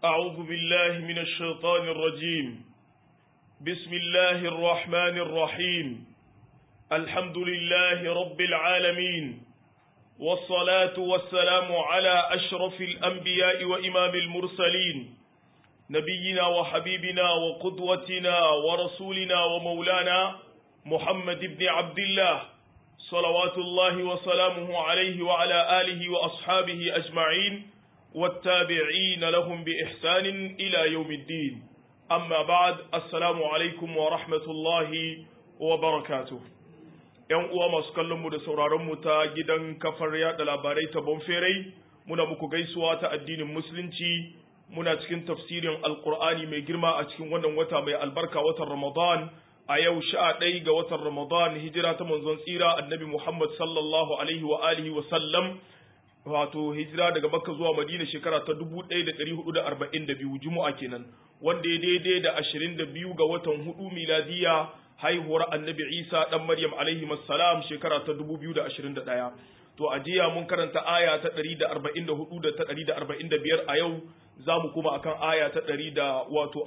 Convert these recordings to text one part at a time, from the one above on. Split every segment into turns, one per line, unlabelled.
أعوذ بالله من الشيطان الرجيم بسم الله الرحمن الرحيم الحمد لله رب العالمين والصلاة والسلام على أشرف الأنبياء وإمام المرسلين نبينا وحبيبنا وقدوتنا ورسولنا ومولانا محمد بن عبد الله صلوات الله وسلامه عليه وعلى آله وأصحابه أجمعين والتابعين لهم بإحسان إلى يوم الدين أما بعد السلام عليكم ورحمة الله وبركاته ‘Yan uwa masu kallonmu da sauraronmu ta gidan kafar yaɗa labarai ta Bonferai, muna muku gaisuwa ta addinin Musulunci, muna cikin tafsirin Alƙur'ani mai girma a cikin wannan wata mai albarka watan Ramadan, a yau sha ɗai ga watan Ramadan hijira ta manzon tsira annabi Muhammad sallallahu alaihi wa alihi wa sallam wato hijira daga Makka zuwa Madina shekara ta 1442 Juma'a kenan wanda ya daidai da 22 ga watan hudu miladiya haihuwar annabi Isa dan Maryam alaihi salam shekara ta 2021 to a jiya mun karanta aya ta 144 da ta 145 a yau za mu kuma akan aya ta 100 da wato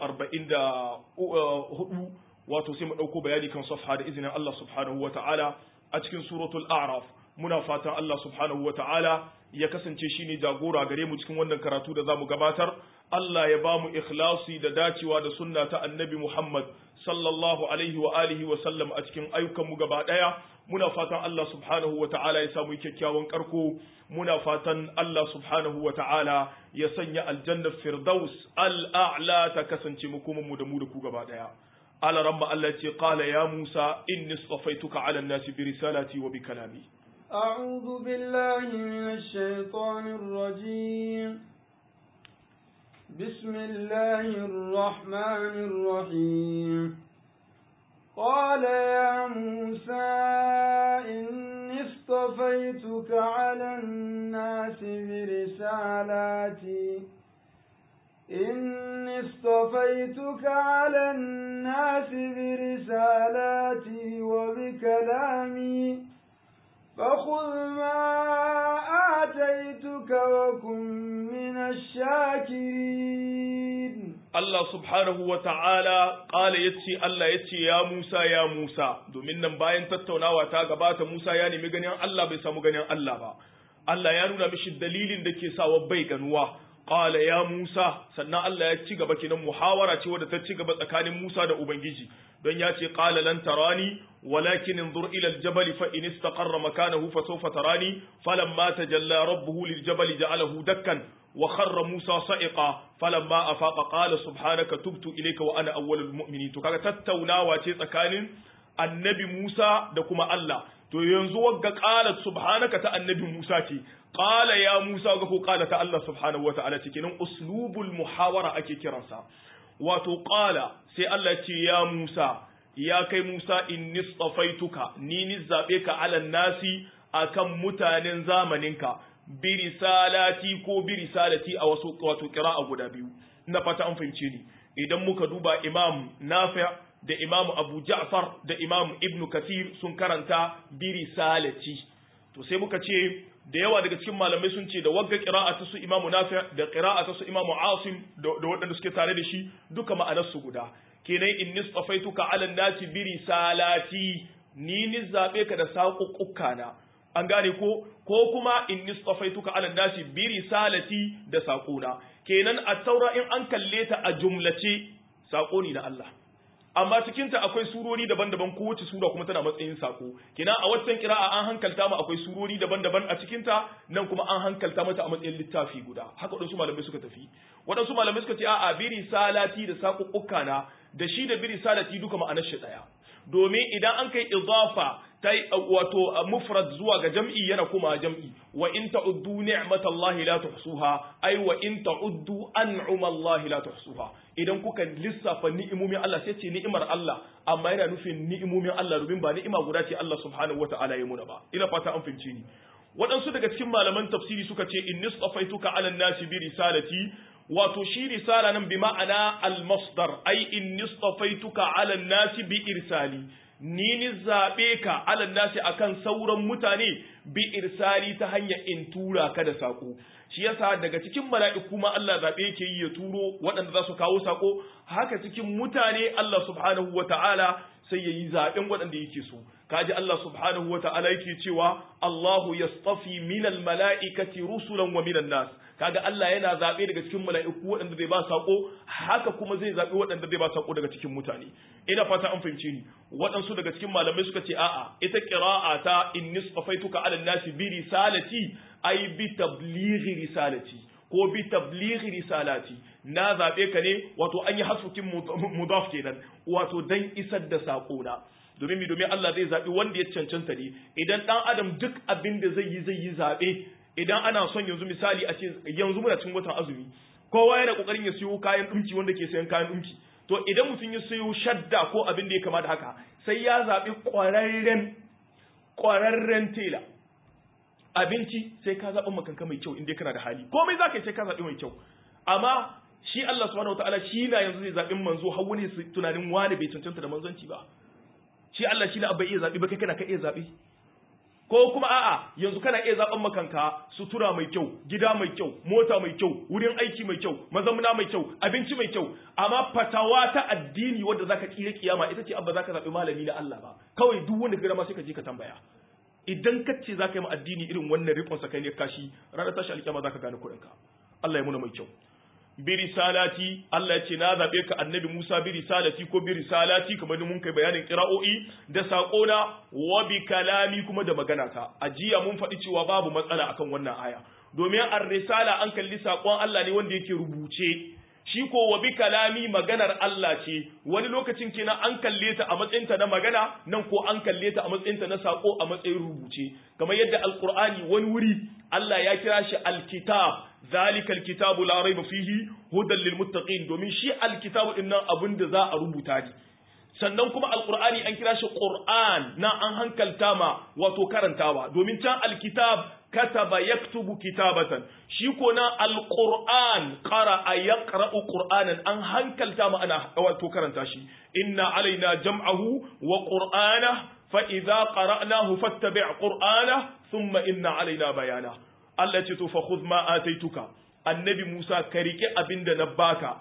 44 wato sai mu ɗauko bayani kan safha da izinin Allah subhanahu wa ta'ala a cikin suratul a'raf muna fatan Allah subhanahu wa ta'ala ya kasance shi ne jagora gare mu cikin wannan karatu da za mu gabatar Allah ya ba mu ikhlasi da dacewa da sunna ta annabi Muhammad sallallahu alaihi wa alihi wa sallam a cikin ayyukan mu gaba daya muna fatan Allah subhanahu wa ta'ala ya samu kyakkyawan karko muna fatan Allah subhanahu wa ta'ala ya sanya aljannar firdaus al-a'la ta kasance mu kuma mu da mu da ku gaba daya على رب التي قال يا موسى إني اصطفيتك على الناس برسالتي وبكلامي
أعوذ بالله من الشيطان الرجيم بسم الله الرحمن الرحيم قال يا موسى إني اصطفيتك على الناس برسالاتي إني اصطفيتك على الناس برسالاتي وبكلامي فخذ ما آتيتك وكن من الشاكرين
Allah subhanahu wa ta'ala ƙala ya ce Allah ya ce ya Musa ya Musa domin nan bayan tattaunawa ta gabata Musa ya nemi ganin Allah bai samu ganin Allah ba Allah ya nuna mishi dalilin da ke sawa bai ganuwa qala ya Musa sannan Allah ya ci gaba kinan muhawara ce wadda ta ci gaba tsakanin Musa da Ubangiji don ya ce qala lan tarani walakin inzur ila al-jabal fa in istaqarra makanahu fa sawfa tarani falamma tajalla rabbuhu lil-jabal ja'alahu dakkan wa kharra Musa sa'iqa falamma afaqa qala subhanaka tubtu ilayka wa ana awwalul mu'minin to kaga tattaunawa ce tsakanin annabi Musa da kuma Allah to yanzu wagga qalat subhanaka ta annabi Musa ce qala ya Musa ga ko qala ta Allah subhanahu wa ta'ala ce kenan uslubul muhawara ake kiransa wato qala sai Allah ce ya Musa ya kai Musa inni istafaituka ni ni zabe ka ala nasi akan mutanen zamaninka bi risalati ko bi risalati a wasu wato qira'a guda biyu na fata an fahimce ni idan muka duba Imam Nafi' da Imam Abu Ja'far da Imam Ibn Kathir sun karanta bi risalati to sai muka ce da yawa daga cikin malamai sun ce da wagga qira'a ta su Imam Nafi' da qira'a ta su Imam Asim da waɗanda suke tare da shi duka ma'anar su guda kenan in nistafaituka ala nasi bi risalati ni ni zabe ka da saƙuƙuka na an gane ko ko kuma in nistafaituka ala nasi bi risalati da saƙona kenan a taura in an kalle ta a jumlace saƙo ne na Allah amma cikinta akwai surori daban-daban kowace sura kuma tana matsayin sako kina a waccan kira'a an hankalta mu akwai surori daban-daban a cikinta nan kuma an hankalta mata a matsayin littafi guda haka wadansu malamai suka tafi wadansu malamai suka ce a'a biri salati da saƙuƙuka na da shi da biri salati duka ma'anar shi daya domin idan an kai idafa ta wato mufrad zuwa ga jam'i yana kuma jam'i wa in ta'uddu ni'matallahi la tuhsuha ai wa in ta'uddu an'umallahi la tuhsuha idan kuka lissafa ni'imomin Allah sai ce ni'imar Allah amma yana nufin ni'imomin Allah domin ba ni'ima guda ce Allah subhanahu wata'ala ya muna ba ina fata an fahimce ni waɗansu daga cikin malaman tafsiri suka ce in nistafaituka ala nasi bi risalati wato shi risala nan bi ma'ana al-masdar ai in nistafaituka ala nasi bi irsali ni ni zabe ka alan nasi akan sauran mutane bi irsali ta hanyar in tura ka da sako shi yasa daga cikin mala'iku ma Allah zabe yake yi ya turo waɗanda za su kawo sako haka cikin mutane Allah subhanahu wata'ala sai yayi zaben waɗanda yake so kaji Allah subhanahu wata'ala yake cewa Allahu yastafi minal mala'ikati rusulan wa minan nas kaga Allah yana zabe daga cikin mala'iku waɗanda zai ba sako haka kuma zai zabi waɗanda zai ba sako daga cikin mutane ina fata an fahimce ni waɗansu daga cikin malamai suka ce a'a ita qira'a ta inni safaituka ala nasi bi risalati ay bi tablighi risalati ko bi tablighi risalati na zabe ka ne wato an yi hasukin mudaf kenan wato dan isar da sako na domin mi domin Allah zai zabi wanda ya cancanta ne idan dan adam duk abin da zai yi zai yi zabe idan ana son yanzu misali a ce yanzu muna cikin watan azumi kowa yana kokarin ya siyo kayan dinki wanda ke sayan kayan dinki to idan mutum ya siyo shadda ko abin da ya kama da haka sai ya zabi kwararren kwararren tela abinci sai ka zaɓi makanka mai kyau inda kana da hali komai za ka yi sai ka zaɓi mai kyau amma shi Allah subhanahu wataala shi na yanzu zai zaɓi manzo har wani tunanin wani bai cancanta da manzanci ba shi Allah shi na abba iya zaɓi ba kai kana ka iya zaɓi ko kuma a'a yanzu kana iya zaɓen makanka sutura mai kyau gida mai kyau mota mai kyau wurin aiki mai kyau mazamuna mai kyau abinci mai kyau amma fatawa ta addini wanda zaka kire kiyama ita ce abba zaka zaɓi malami na Allah ba kawai duk wanda ka ma sai ka je ka tambaya idan ka ce zaka yi ma addini irin wannan rikon sakai ne kashi ranar tashi alkiyama zaka gane kuɗinka Allah ya muna mai kyau bi risalati Allah ya ce na zabe ka annabi Musa bi risalati ko bi risalati kamar da mun kai bayanin qira'o'i da sakona wa bi kalami kuma da magana ta ajiya mun faɗi cewa babu matsala akan wannan aya domin ar-risala an kalli sakon Allah ne wanda yake rubuce shi ko wa bi kalami maganar Allah ce wani lokacin kenan an kalle ta a matsayinta na magana nan ko an kalle ta a matsayinta na sako a matsayin rubuce kamar yadda alqur'ani wani wuri Allah ya kira shi alkitab zalika alkitabu la raiba fihi hudan lil muttaqin domin shi alkitabu din nan abin da za a rubuta ne sannan kuma alqur'ani an kira shi qur'an na an hankalta ma wato karantawa domin can alkitab kataba yaktubu kitabatan shi ko na alquran qara yaqra'u qur'anan an hankalta ma ana wato karanta shi inna alaina jam'ahu wa qur'ana fa idza qara'nahu fattabi' qur'ana thumma inna alaina bayana Allah ce to fa khudh ma ataituka annabi Musa ka rike abin da na baka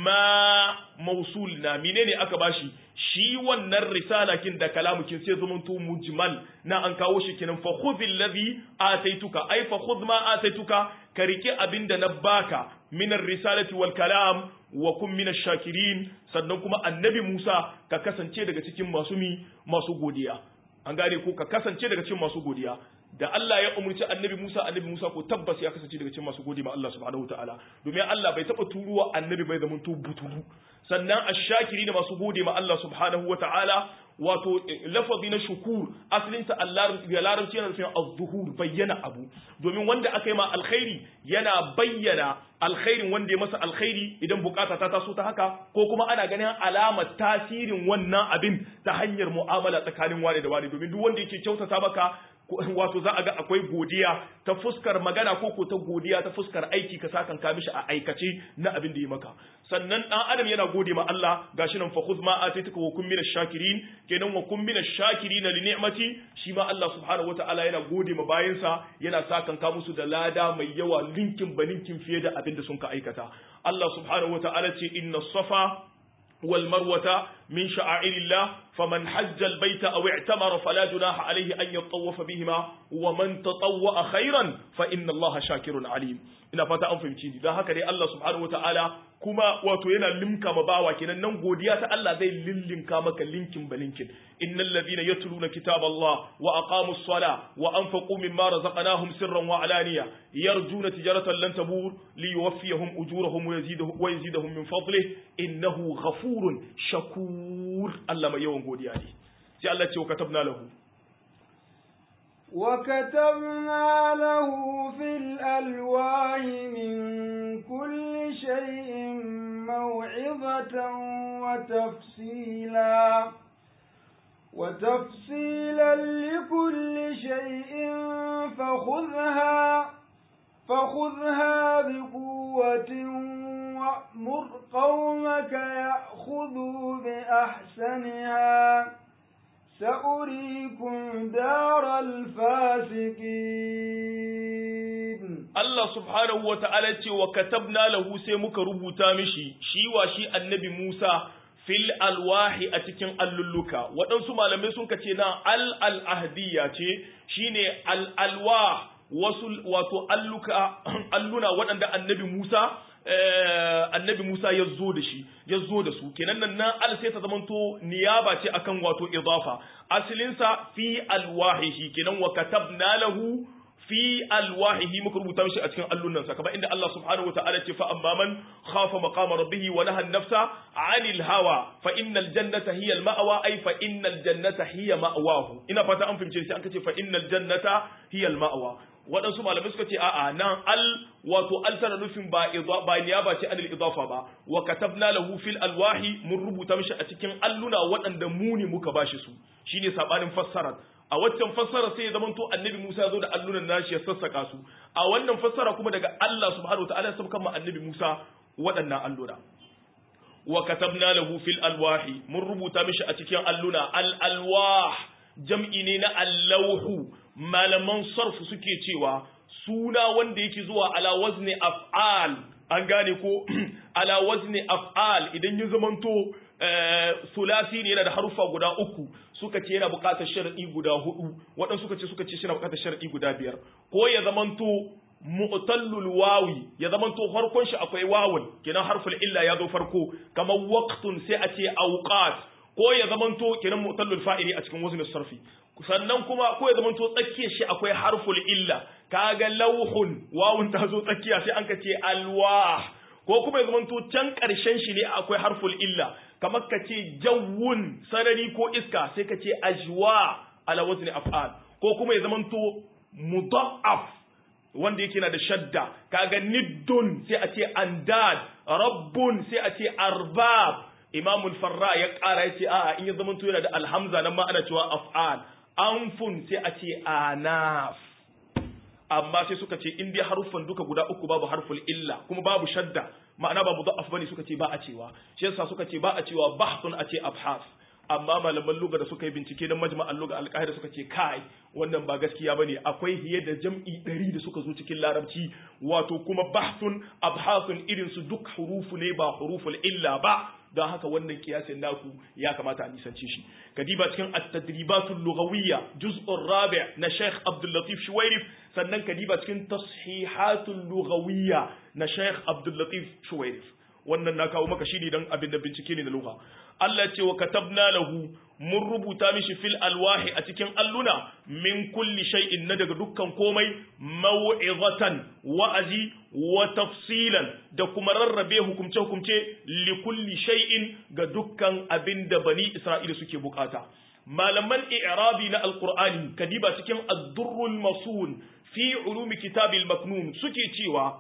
ma mausul na menene aka bashi shi wannan risala kin da kalamukin sai zaman to mujmal na an kawo shi kinan fa khudh alladhi ataituka ai fa khudh ma ataituka ka rike abin da na baka min risalati wal kalam wa kun min shakirin sannan kuma annabi Musa ka kasance daga cikin masu mi masu godiya an gane ko ka kasance daga cikin masu godiya da Allah ya umurci annabi Musa annabi Musa ko tabbas ya kasance daga cikin masu gode ma Allah subhanahu wataala domin Allah bai taba turuwa annabi bai zama to butulu sannan ashakiri da masu gode ma Allah subhanahu wataala wato lafazi na shukur asalin sa Allah ya larabci yana nufin az-zuhur bayyana abu domin wanda aka yi ma alkhairi yana bayyana alkhairin wanda ya masa alkhairi idan bukata ta taso ta haka ko kuma ana ganin alamar tasirin wannan abin ta hanyar mu'amala tsakanin wani da wani domin duk wanda yake kyautata maka wato za a ga akwai godiya ta fuskar magana ko ko ta godiya ta fuskar aiki ka sakan ka mishi a aikace na abin da ya maka sannan dan adam yana gode ma Allah gashi nan fa khudh ma ataituka wa kun minash shakirin kenan wa kun minash shakirin li ni'mati shi ma Allah subhanahu wataala yana gode ma bayansa yana sakan ka musu da lada mai yawa linkin baninkin fiye da abin da sun ka aikata Allah subhanahu wataala ce inna safa والمروة من شعائر الله فمن حج البيت أو اعتمر فلا جناح عليه أن يطوف بهما ومن تطوأ خيرا فإن الله شاكر عليم ina fata an fahimci ni don haka dai Allah subhanahu wataala kuma wato yana limka ma bawa kenan nan godiya ta Allah zai lillinka maka linkin balinkin innal ladhina yatluna kitaballah wa aqamus sala wa anfaqu mimma razaqnahum sirran wa alaniya yarjuna tijaratan lan tabur liyuwaffiyahum ujurahum wa yazidahum wa yazidahum min fadlihi innahu ghafurun shakur Allah mai yawan godiya ne sai Allah ce wa katabna lahu
وكتبنا له في الألواح من كل شيء موعظة وتفصيلا وتفصيلا لكل شيء فخذها فخذها بقوة وأمر قومك يأخذوا بأحسنها سأريكم دار الفاسقين
Allah subhanahu wa ta'ala ce wa katabna lahu sai muka rubuta mishi shi wa shi annabi Musa fil alwahi a cikin allulluka waɗansu malamai sun ce na al al ahdiyya ce shine al alwah wasu wato alluka alluna waɗanda annabi Musa annabi Musa ya zo da shi ya zo da su kenan nan nan al sai ta zamanto niyaba ce akan wato idafa asalinsa fi alwahihi kenan wa katabna lahu fi alwahihi muka rubuta mishi a cikin allunansa kamar inda Allah subhanahu wataala ce fa amma man khafa maqama rabbih wa naha an-nafsa 'anil hawa fa innal jannata hiya al-ma'wa ay fa innal jannata hiya ma'wahu ina fata an fahimce shi an kace fa innal jannata hiya al-ma'wa waɗansu malamai suka ce a'a nan al wato al tana nufin ba ba niyaba ce anil idafa ba wa katabna lahu fil alwahi mun rubuta mishi a cikin alluna waɗanda mu ne muka bashi su shine sabanin fassara a waccan fassara sai ya zamanto annabi Musa ya zo da allunan nashi ya sassaka su a wannan fassara kuma daga Allah subhanahu wataala ya sabkan ma annabi Musa waɗannan alluna wa katabna lahu fil alwahi mun rubuta mishi a cikin alluna al alwah jam'i ne na allauhu malaman sarfu suke cewa suna wanda yake zuwa ala wazni af'al an gane ko ala wazni af'al idan ya zamanto sulasi ne yana da harufa guda uku suka ce yana buƙatar shar'i guda hudu waɗansu suka ce suka ce shi na buƙatar shar'i guda biyar ko ya zamanto mu'tallul wawi ya zamanto farkon shi akwai wawun kenan harful illa ya zo farko kamar waqtun sai a ce awqat ko ya zamanto kenan mu'tallul fa'ili a cikin wazn sarfi sannan kuma ko ya zamanto tsakiyar shi akwai harful illa kaga lauhun wawun ta zo tsakiya sai an ka ce alwah ko kuma ya zamanto can ƙarshen shi ne akwai harful illa kamar ka ce jawun sarari ko iska sai ka ce ajwa ala wazni af'al ko kuma ya zamanto mudaf wanda yake na da shadda kaga niddun sai a ce andad rabbun sai a ce arbab imamul farra ya ƙara ya ce a'a in ya zamanto yana da alhamza nan ma ana cewa af'al anfun sai a ce anaf amma sai suka ce in dai haruffan duka guda uku babu harful illa kuma babu shadda ma'ana babu da'af bane suka ce ba a cewa shi yasa suka ce ba a cewa bahthun a ce abhas amma malaman lugha da suka yi bincike don majma'an lugha alqahira suka ce kai wannan ba gaskiya bane akwai hiye da jam'i ɗari da suka zo cikin larabci wato kuma bahthun abhasun irin su duk hurufu ne ba huruful illa ba don haka wannan kiyasin naku ya kamata a nisance shi kadiba cikin at-tadribatul lughawiyya juz'ur rabi' na Sheikh Abdul Latif Shuwairif sannan kadiba cikin tashihatul lughawiyya na Sheikh Abdul Latif Shuwairif wannan na kawo maka shine dan abin da bincike ne na lugha Allah ce wa katabna lahu mun rubuta mishi fil alwahi a cikin alluna min kulli shay'in na daga dukkan komai mau'izatan wa'azi wa tafsilan da kuma rarrabe hukumce hukumce li kulli shay'in ga dukkan abin da bani Isra'ila suke bukata malaman i'rabi na alqur'ani kadiba cikin ad-durrul masun fi ulumi kitabil maknun suke cewa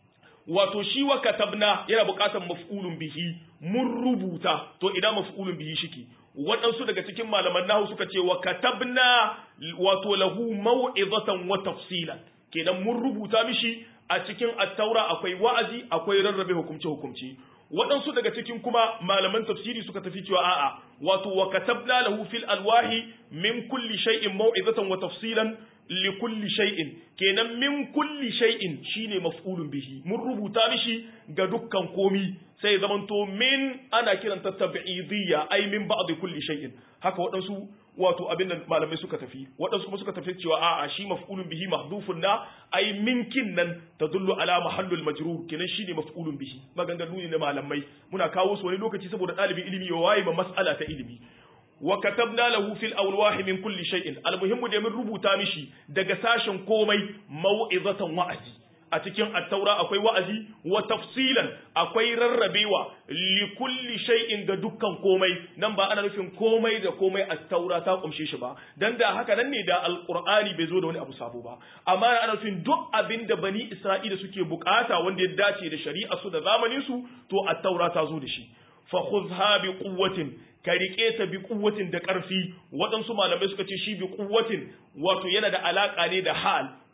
wato shi wa katabna yana buƙatar maf'ulun bihi mun rubuta to idan maf'ulun bihi shike waɗansu daga cikin malaman nahu suka ce wa katabna wato lahu mau'izatan wa tafsilan kenan mun rubuta mishi a cikin at-taura akwai wa'azi akwai rarrabe hukumce hukumce waɗansu daga cikin kuma malaman tafsiri suka tafi cewa a'a wato wa katabna lahu fil alwahi min kulli shay'in mau'izatan wa tafsilan li kulli shay'in kenan min kulli shay'in shine maf'ulun bihi mun rubuta mishi ga dukkan komi sai zamanto min ana kiranta tab'idiyya ai min ba'd kulli shay'in haka waɗansu wato abin nan malamai suka tafi waɗansu kuma suka tafi cewa a'a shi maf'ulun bihi mahdufun na ai minkin nan tadullu ala mahallul majrur kenan shine maf'ulun bihi maganganu ne na malamai muna kawo su wani lokaci saboda ɗalibin ilimi ya waye ma mas'ala ta ilimi wa katabna lahu fil awlahi min kulli shay'in almuhimmu da mun rubuta mishi daga sashen komai mau'izatan wa'azi a cikin attaura akwai wa'azi wa tafsilan akwai rarrabewa li kulli shay'in ga dukkan komai nan ba ana nufin komai da komai attaura ta kumshe shi ba dan da haka nan ne da alqur'ani bai zo da wani abu sabo ba amma ana nufin duk abin da bani isra'ila suke bukata wanda ya dace da shari'a su da zamanin su to attaura ta zo da shi fa khudha bi quwwatin ka riƙe ta bi kuwatin da ƙarfi waɗansu malamai suka ce shi bi kuwatin wato yana da alaƙa ne da hal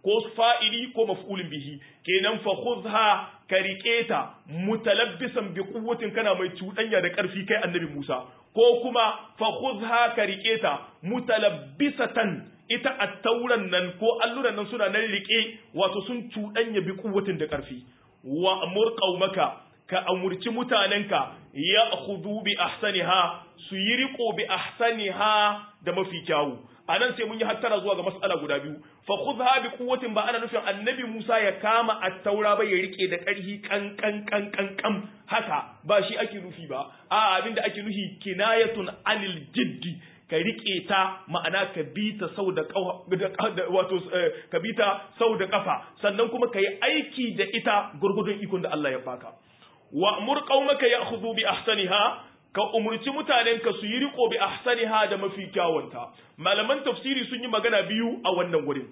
ko fa'ili ko maf'ulin bihi kenan fa khudha ka rike ta mutalabbisan bi quwwatin kana mai cuɗanya da ƙarfi kai annabi Musa ko kuma fa khudha ka rike ta mutalabbisatan ita at-tauran nan ko alluran nan suna nan rike wato sun cuɗanya bi quwwatin da ƙarfi wa amur qaumaka ka amurci mutanenka ya khudu bi ahsaniha su yi riko bi ahsaniha da mafi kyawu a nan sai mun yi hattara zuwa ga mas'ala guda biyu fa khudha bi quwwatin ba ana nufin annabi Musa ya kama at-taura ba ya rike da ƙarfi kan kan kan kan kan haka ba shi ake nufi ba a abinda ake nufi kinayatun anil jiddi ka rike ta ma'ana ka bi ta sau da wato ka bi ta sau da kafa sannan kuma ka yi aiki da ita gurgudun ikon da Allah ya baka wa amur qaumaka ya'khudhu bi ahsaniha ka umurci mutanenka su yi riko bi ahsaniha da mafi kyawunta malaman tafsiri sun yi magana biyu a wannan wurin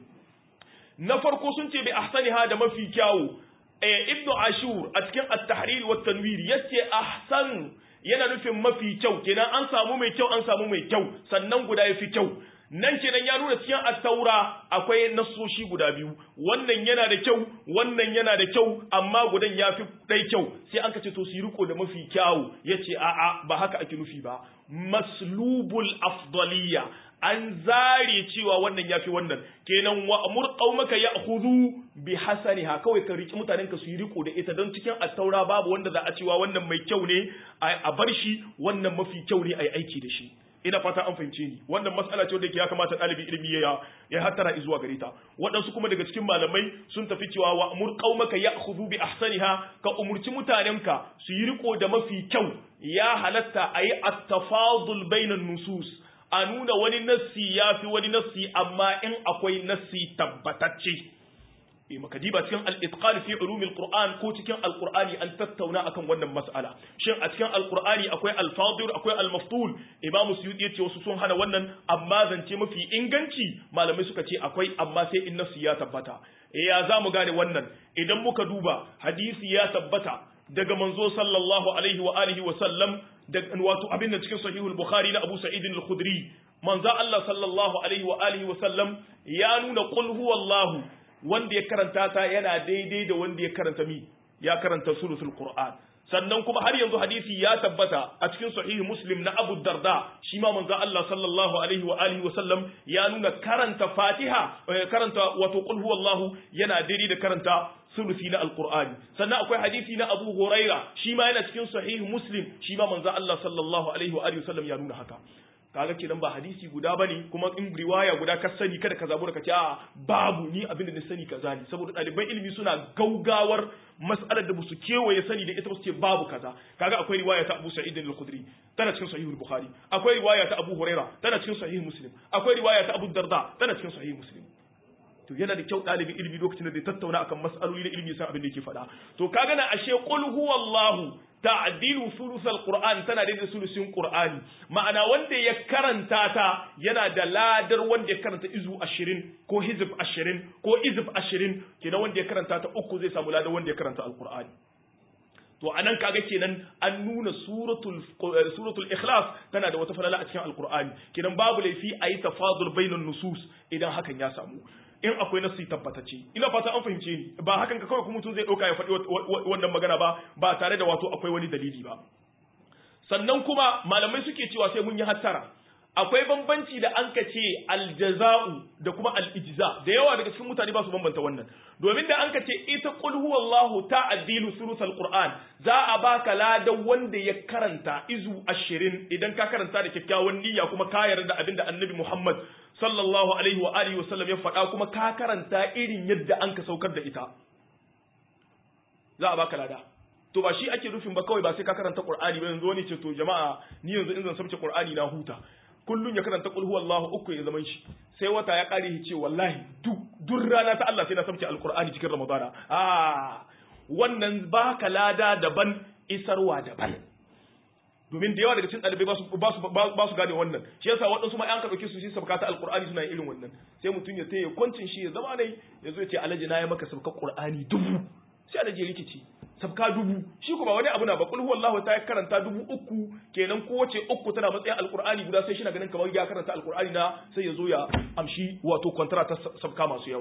na farko sun ce bi ahsaniha da mafi kyawu eh ibnu ashur a cikin at-tahrir wa tanwir yace ahsan yana nufin mafi kyau kenan an samu mai kyau an samu mai kyau sannan guda yafi kyau nan kenan ya nuna cikin at-taura akwai nassoshi guda biyu wannan yana da kyau wannan yana da kyau amma gudan yafi dai kyau sai an kace to su yi riko da mafi kyau yace a'a ba haka ake nufi ba maslubul afdaliya an zare cewa wannan yafi wannan kenan wa amur qaumaka ya'khudhu bi hasaniha kawai ka riki mutanen ka su yi riko da ita don cikin at-taura babu wanda za a cewa wannan mai kyau ne a bar shi wannan mafi kyau ne ai aiki da shi ina fata an fahimce ni wannan mas'ala ce wanda ya kamata ɗalibi ilimi ya ya hattara zuwa gare ta waɗansu kuma daga cikin malamai sun tafi cewa wa amur qaumaka ya'khudhu bi ahsaniha ka umurci mutanenka su yi riko da mafi kyau ya halatta ayi at-tafadul bainan nusus a nuna wani nassi yafi wani nassi amma in akwai nassi tabbatacce eh maka diba cikin al-itqan fi ulum al-Qur'an ko cikin al-Qur'ani an tattauna akan wannan mas'ala shin a cikin al-Qur'ani akwai al-fadir akwai al-maftul Imam Suyuti yace wasu sun hana wannan amma zance mafi inganci malamai suka ce akwai amma sai in nasu ya tabbata eh ya zamu gane wannan idan muka duba hadisi ya tabbata daga manzo sallallahu alaihi wa alihi wa sallam da wato abin da cikin sahihul bukhari na Abu Sa'id al-Khudri manzo Allah sallallahu alaihi wa alihi wa sallam ya nuna qul huwallahu wanda ya karanta ta yana daidai da wanda ya karanta mi ya karanta suratul qur'an sannan kuma har yanzu hadisi ya tabbata a cikin sahihi muslim na abu darda shi ma manzo Allah sallallahu alaihi wa alihi wa sallam ya nuna karanta fatiha karanta wato qul huwallahu yana daidai da karanta sulusi na alqur'ani sannan akwai hadisi na abu huraira shi ma yana cikin sahihi muslim shi ma manzo Allah sallallahu alaihi wa alihi wa sallam ya nuna haka kaga kenan ba hadisi guda bane kuma in riwaya guda ka sani kada ka zabura ka ce a babu ni abin da na sani kaza ne saboda ɗaliban ilimi suna gaugawar mas'alar da musu kewaye sani da ita ba su ce babu kaza kaga akwai riwaya ta Abu Sa'id al-Khudri tana cikin sahihul Bukhari akwai riwaya ta Abu Huraira tana cikin sahih Muslim akwai riwaya ta Abu Darda tana cikin sahih Muslim to yana da kyau ɗalibin ilimi lokacin da zai tattauna akan mas'aloli na ilimi san abin da yake faɗa to kaga na ashe qul huwallahu ta'dilu sulusal qur'an tana da sulusin qur'ani ma'ana wanda ya karanta ta yana da ladar wanda ya karanta izu 20 ko hizb 20 ko izb 20 kenan wanda ya karanta ta uku zai samu ladar wanda ya karanta alqur'ani to anan kaga kenan an nuna suratul suratul ikhlas tana da wata falala a cikin alqur'ani kenan babu laifi ayi tafadul bainan nusus idan hakan ya samu in akwai nasu tabbatacce ina fata an fahimce ni ba hakan ka kawai kuma mutum zai dauka ya faɗi wannan magana ba ba tare da wato akwai wani dalili ba sannan kuma malamai suke cewa sai mun yi hattara akwai bambanci da an ka ce aljaza'u da kuma al'ijza da yawa daga cikin mutane ba su bambanta wannan domin da an ka ce ita qul huwallahu ta'dilu surutul qur'an za a baka ladan wanda ya karanta izu 20 idan ka karanta da kyakkyawan niyya kuma ka yarda da abinda annabi Muhammad sallallahu alaihi wa alihi wa sallam ya faɗa kuma ka karanta irin yadda an ka saukar da ita za a baka lada to ba shi ake nufin ba kawai ba sai ka karanta qur'ani ba yanzu wani ce to jama'a ni yanzu in zan sabce qur'ani na huta kullun ya karanta qul huwallahu uku ya zaman shi sai wata ya kare shi ce wallahi duk duk rana ta Allah sai na sabce alqur'ani cikin ramadana ah wannan baka lada daban isarwa daban domin da yawa daga cikin ɗalibai ba su ba su gane wannan shi yasa waɗansu ma an ka ɗauke su shi sabka ta alqur'ani suna irin wannan sai mutum ya taya kwancin shi ya zama ne ya zo ya ce alhaji na ya maka sabka qur'ani dubu sai alhaji ya rikici sabka dubu shi kuma wani abu na ba kulhu wallahu ta karanta dubu uku kenan kowace uku tana matsayin alqur'ani guda sai shi na ganin kamar ya karanta alqur'ani na sai ya zo ya amshi wato kwantara ta sabka masu yawa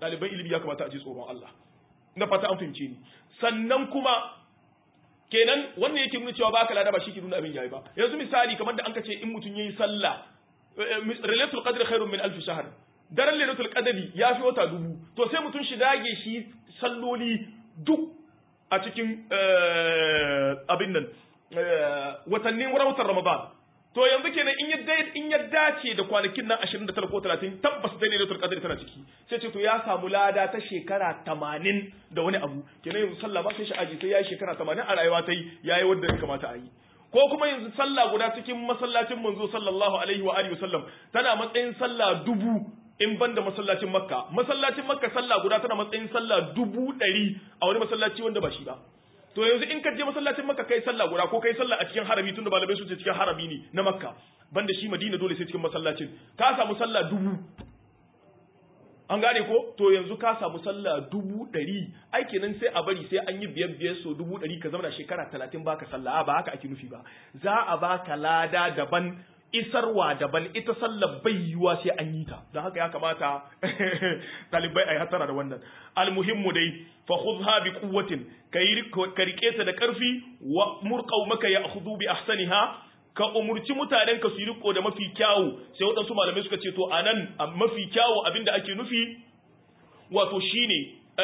ɗaliban ilimi ya kamata a ji tsoron Allah na fata an fahimce ni sannan kuma kenan wannan yake nuna cewa baka lada ba shi ke nuna abin yayi ba yanzu misali kamar da an ka ce in mutum yayi sallah lailatul qadr khairun min alf shahr daren lailatul qadri ya fi wata dubu to sai mutum shi dage shi salloli duk a cikin abin nan watannin watan ramadan to yanzu kenan in ya in ya dace da kwanakin nan 29 ko 30 tabbas dai lailatul qadr tana ciki sai ce to ya samu lada ta shekara 80 da wani abu kenan yanzu sallah ba sai shi aji sai yayi shekara 80 a rayuwa ta yi yayi wanda ya kamata a yi ko kuma yanzu sallah guda cikin masallacin manzo sallallahu alaihi wa alihi wasallam tana matsayin sallah dubu in ban da masallacin makka masallacin makka sallah guda tana matsayin sallah dubu ɗari a wani masallaci wanda ba shi ba to yanzu in ka je masallacin makka kai sallah guda ko kai sallah a cikin harami tunda malamai su ce cikin harami ne na makka banda shi madina dole sai cikin masallacin ka samu sallah dubu an gane ko to yanzu ka samu sallah dubu ɗari ai kenan sai a bari sai an yi biyar biyar so dubu ɗari ka zama shekara talatin baka sallah ba haka ake nufi ba za a baka lada daban isarwa daban ita sallar bai yiwa sai an yi ta don haka ya kamata talibai a yi hatara da wannan almuhimmu dai fa khudha bi quwwatin ka rike ta da karfi wa murqau maka ya khudhu bi ahsaniha ka umurci mutanen ka su riko da mafi kyawu sai waɗansu malamai suka ce to anan mafi kyawu abinda ake nufi wato shine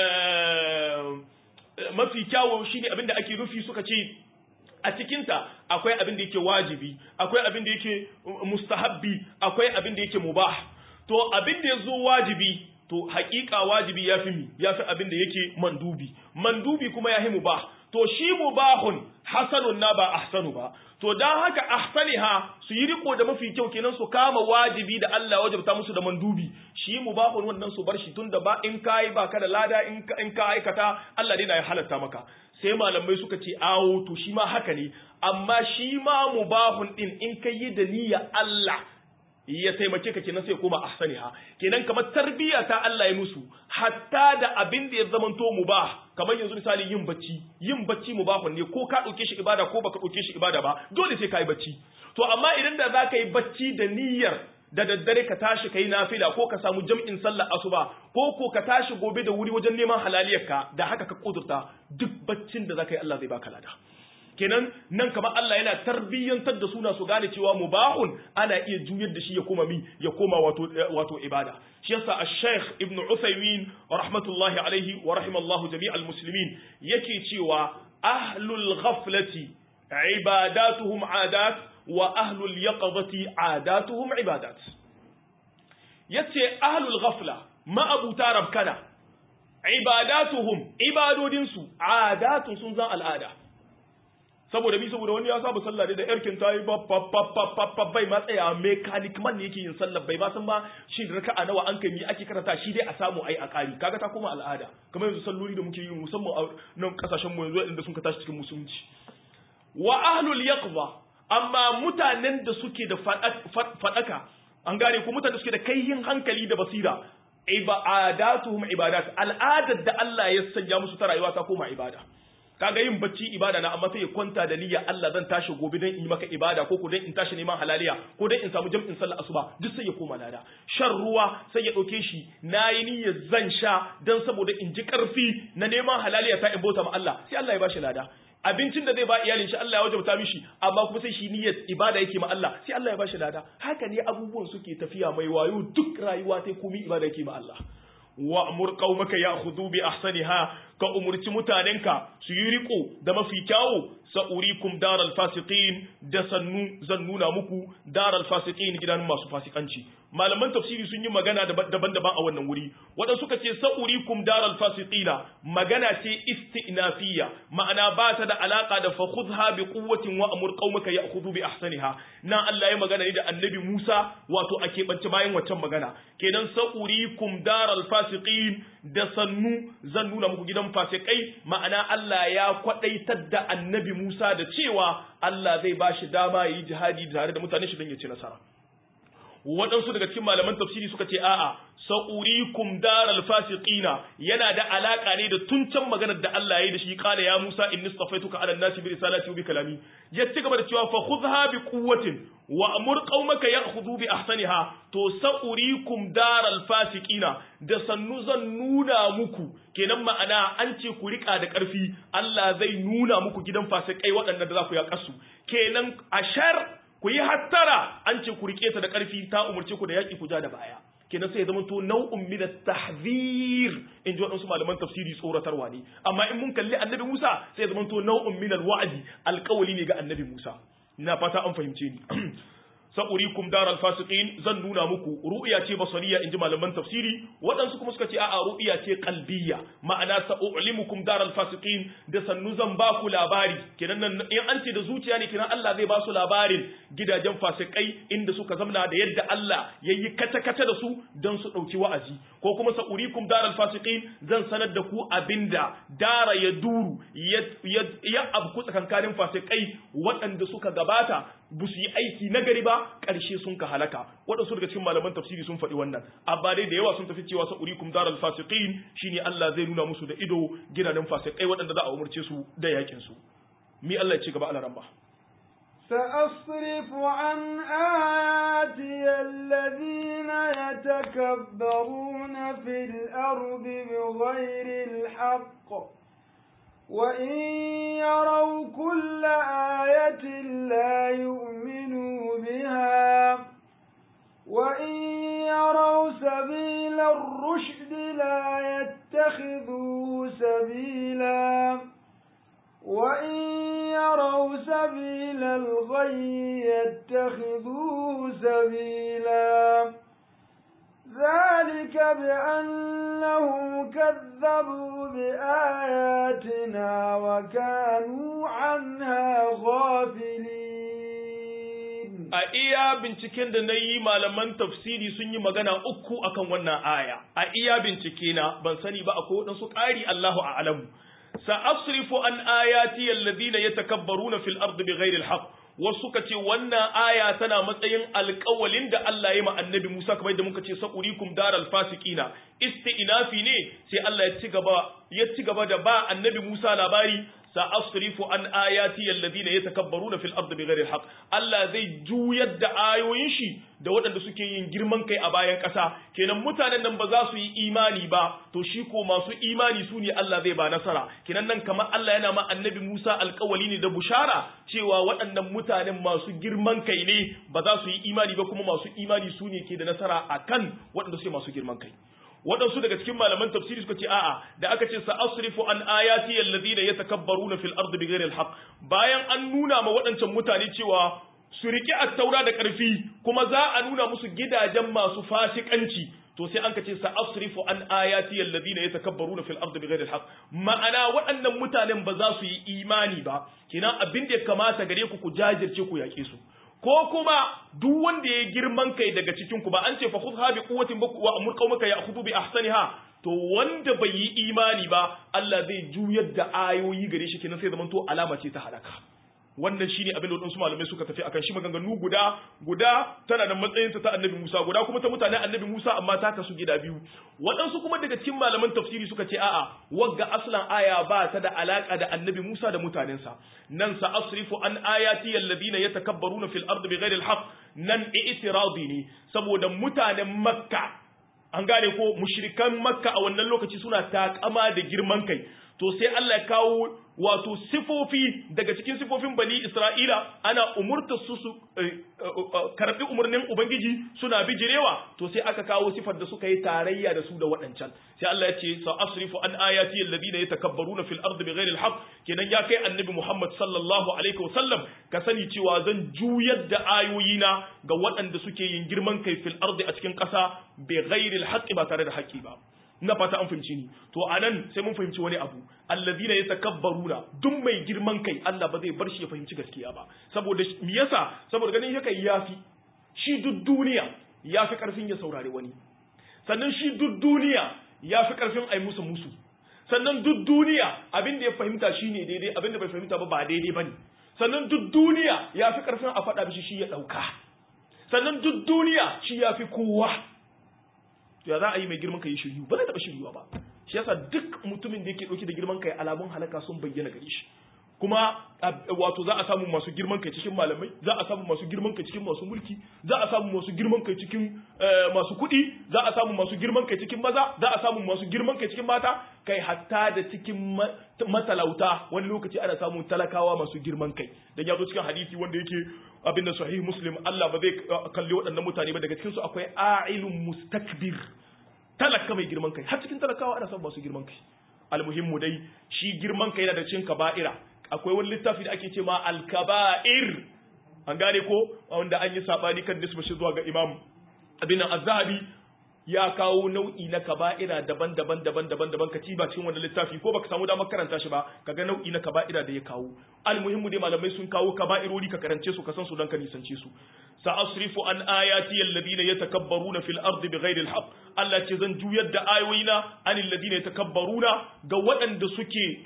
mafi kyawu shine abinda ake nufi suka ce a cikinta akwai abin da yake wajibi akwai abin da yake mustahabbi akwai abin da yake mubah to abin da yazo wajibi to hakika wajibi yafi mi yafi abin da yake mandubi mandubi kuma yafi mubah to shi mubahun hasanun na ba ahsanu ba to dan haka ahsaniha su yi riko da mafi kyau kenan su kama wajibi da Allah wajibta musu da mandubi shi mubahun wannan su bar shi tunda ba in kai ba ka da lada in ka in ka aikata Allah dai na ya halatta maka sai malamai suka ce awo to shi ma haka ne amma shi ma mubahun din in ka yi da niyya Allah ya taimake ka kenan sai koma ahsaniha kenan kamar tarbiyya ta Allah ya musu hatta da abin da ya zamanto mubah kamar yanzu misali yin bacci yin bacci mubahun ne ko ka dauke shi ibada ko baka dauke shi ibada ba dole sai ka yi bacci to amma idan da za ka yi bacci da niyyar da daddare ka tashi kai nafila ko ka samu jam'in sallar asuba ko ko ka tashi gobe da wuri wajen neman halaliyarka da haka ka kudurta duk baccin da zaka yi Allah zai baka lada kenan nan kamar Allah yana tarbiyyantar da suna su gane cewa mubahun ana iya juyar da shi ya koma mi ya koma wato wato ibada shi yasa ash-shaykh ibn Uthaymeen rahmatullahi alaihi wa rahimallahu jami'al muslimin yake cewa ahlul ghaflati ibadatuhum adat wa ahlul yaqadati adatuhum ibadat yace ahlul ghafla ma'abuta rabkana ibadatuhum ibadodinsu adatun sun zan al'ada saboda bi saboda wani ya saba sallah da yarkin ta yi bai ma tsaya mechanic man ne yake yin sallah bai ba san ba shi raka'a nawa an kai mi ake karanta shi dai a samu ai a kari kaga ta koma al'ada kamar yanzu salloli da muke yi musamman a nan kasashen mu yanzu inda sun ka tashi cikin musulunci wa ahlul yaqza amma mutanen da suke da fadaka an gane ko mutanen da suke da kaihin hankali da basira ibadatuhum ibadat al'adar da Allah ya sanya musu ta rayuwa ta koma ibada kaga yin bacci ibada na amma sai ya kwanta da niyya Allah zan tashi gobe dan in yi maka ibada ko ko dan in tashi neman halaliya ko dan in samu jam'in sallar asuba duk sai ya koma lada shan ruwa sai ya dauke shi nayi niyyar zan sha dan saboda in ji karfi na neman halaliya ta in bauta ma Allah sai Allah ya bashi lada abincin da zai ba iyalin shi Allah ya wajabta mishi amma kuma sai shi niyyar ibada yake ma Allah sai Allah ya bashi lada haka ne abubuwan suke tafiya mai wayo duk rayuwa sai komai ibada yake ma Allah wa'mur qaumaka ya'khudhu bi ahsaniha ka umurci mutanenka su yi riko da mafi kyawu sa'urikum daral fasiqin da sannu zan nuna muku daral fasiqin gidan masu fasikanci malaman tafsiri sun yi magana daban-daban a wannan wuri wadanda suka ce sa'urikum daral fasiqina magana ce istinafiya ma'ana ba ta da alaka da fa khudha bi quwwatin wa amur qaumaka ya'khudhu bi ahsaniha nan Allah ya magana ne da annabi Musa wato a keɓance bayan waccan magana kenan sa'urikum daral fasiqin da sannu zan nuna muku gidan fasikai ma'ana Allah ya kwadaitar da annabi Musa da cewa Allah zai ba shi dama yi jihadi tare da mutane shi don ya ci nasara waɗansu daga cikin malaman tafsiri suka ce a'a sa'urikum daral fasiqina yana da alaka ne da tuncan maganar da Allah ya yi da shi kala ya Musa inni stafaituka ala nasi bi risalati wa bi kalami ya ci gaba da cewa fa khudha bi quwwatin wa amur qaumaka ya'khudhu bi ahsaniha to sa'urikum daral fasiqina da sannu zan nuna muku kenan ma'ana an ce ku rika da karfi Allah zai nuna muku gidan fasikai waɗanda da za ku yaƙa su kenan ashar ku yi hattara an ce ku rike ta da karfi ta umurce ku da yaƙi ku ja da baya kenan sai ya zama to nau'un min at-tahzir in ji waɗansu malaman tafsiri tsoratarwa ne amma in mun kalli annabi Musa sai ya zama to nau'un min al-wa'di alƙawali ne ga annabi Musa ina fata an fahimce ni sa'urikum daral fasiqin zan nuna muku ru'ya ce basariya inji malaman tafsiri waɗansu kuma suka ce a'a ru'ya ce qalbiyya ma'ana sa'ulimukum daral fasiqin da sannu zan ba ku labari kenan nan in an ce da zuciya ne kenan Allah zai ba su labarin gidajen fasikai inda suka zamna da yadda Allah yayi kata kata da su don su dauki wa'azi ko kuma sa'urikum daral fasiqin zan sanar da ku abinda dara ya duru ya abku tsakankanin fasikai waɗanda suka gabata ba su yi aiki na gari ba ƙarshe sun ka halaka waɗansu daga cikin malaman tafsiri sun faɗi wannan amma dai da yawa sun tafi cewa sa'urikum daral fasiqin shine Allah zai nuna musu da ido gidanen fasikai waɗanda za a umurce su da yakin su mi Allah ya ci gaba alaran ba
سأصرف عن آياتي الذين يتكبرون في الأرض بغير الحق وإن يروا كل آية لا يؤمنوا بها وإن يروا سبيل الرشد لا يتخذوه سبيلا وإن يروا سبيل الغي يتخذوه سبيلا ذلك بأنهم كذبوا بآياتنا وكانوا عنها غافلين
a iya binciken da na yi malaman tafsiri sun yi magana uku akan wannan aya a iya bincike na ban sani ba akwai waɗansu ƙari Allahu a'lamu sa'asrifu an ayati alladhina yatakabbaruna fil ardi bighairi alhaq wasu suka ce wannan aya tana matsayin alƙawalin da Allah ya ma annabi Musa kamar yadda muka ce sa'urikum daral fasiqina isti'nafi ne sai Allah ya ci gaba ya ci gaba da ba annabi Musa labari sa'asrifu an ayati alladhina yatakabbaruna fil ardi bighairi alhaq Allah zai juyar da ayoyin shi da waɗanda suke yin girman kai a bayan ƙasa kenan mutanen nan ba za su yi imani ba to shi ko masu imani su ne Allah zai ba nasara kenan nan kamar Allah yana ma annabi Musa alƙawali ne da bushara cewa waɗannan mutanen masu girman kai ne ba za su yi imani ba kuma masu imani su ne ke da nasara akan waɗanda suke masu girman kai waɗansu daga cikin malaman tafsiri suka ce a'a da aka ce sa'asrifu an ayati alladhina yatakabbaruna fil ardi bighairi alhaq bayan an nuna ma waɗancan mutane cewa su riƙe attaura da ƙarfi kuma za a nuna musu gidajen masu fasikanci to sai an ka ce sa'asrifu an ayati alladhina yatakabbaruna fil ardi bighairi alhaq ma'ana waɗannan mutanen ba za su yi imani ba kina abin da ya kamata gare ku ku jajirce ku yaƙe su ko kuma duk wanda ya girman kai daga cikin ku ba an ce fa khudha bi quwwatin wa amur qaumaka ya'khudhu bi ahsaniha to wanda bai yi imani ba Allah zai juyar da ayoyi gare shi kenan sai zaman to alama ce ta halaka wannan shine abin da wadansu malamai suka tafi akan shi maganganu guda guda tana da matsayin ta annabi Musa guda kuma ta mutanen annabi Musa amma ta kasu gida biyu waɗansu kuma daga cikin malaman tafsiri suka ce a'a wagga aslan aya ba ta da alaka da annabi Musa da mutanensa nan sa asrifu an ayati alladhina yatakabbaruna fil ardi bighairi alhaq nan i'tiradi ne saboda mutanen Makka an gane ko mushrikan Makka a wannan lokaci suna takama da girman kai to sai Allah ya kawo wato sifofi daga cikin sifofin bani Isra'ila ana umurta su su karbi umarnin Ubangiji suna bijirewa to sai aka kawo sifar da suka yi tarayya da su da waɗancan sai Allah ya ce sa asrifu an ayati alladhina yatakabbaruna fil ardi bighairi alhaq kenan ya kai annabi Muhammad sallallahu alaihi wasallam ka sani cewa zan juyar da ayoyina ga waɗanda suke yin girman kai fil ardi a cikin ƙasa bighairi alhaq ba tare da haƙƙi ba ina fata an fahimci ni to anan sai mun fahimci wani abu alladhina yatakabbaruna duk mai girman kai Allah ba zai bar shi ya fahimci gaskiya ba saboda me yasa saboda ganin yake yafi shi duk duniya yafi karfin ya saurare wani sannan shi duk duniya yafi karfin ai musu musu sannan duk duniya abin da ya fahimta shine daidai abin da bai fahimta ba ba daidai bane sannan duk duniya yafi karfin a faɗa mishi shi ya dauka sannan duk duniya shi ya fi kowa to ya za a yi mai girman kai shiryu ba zai taɓa shiryuwa ba shi yasa duk mutumin da yake ɗauke da girman kai alamun halaka sun bayyana gare shi kuma wato za a samu masu girman kai cikin malamai za a samu masu girman kai cikin masu mulki za a samu masu girman kai cikin masu kuɗi za a samu masu girman kai cikin maza za a samu masu girman kai cikin mata kai hatta da cikin matalauta wani lokaci ana samun talakawa masu girman kai dan ya zo cikin hadisi wanda yake abin da sahih muslim Allah ba zai kalli waɗannan mutane ba daga cikin su akwai a'ilun mustakbir talaka mai girman kai har cikin talakawa ana samun masu girman kai almuhimmu dai shi girman kai yana da cin kaba'ira akwai wani littafi da ake ce ma alkaba'ir an gane ko wanda an yi sabani kan nisba shi zuwa ga imam abin nan az-zahabi ya kawo nau'i na kaba'ira daban-daban daban-daban daban ka ba cikin wannan littafi ko baka samu damar karanta shi ba kaga nau'i na kaba'ira da ya kawo almuhimmu dai malamai sun kawo kaba'irori ka karance su ka san su dan ka nisance su sa'asrifu an ayati alladhina yatakabbaruna fil ardi bighairi alhaq Allah ce zan juyar da ayoyina anil ladina yatakabbaruna ga waɗanda suke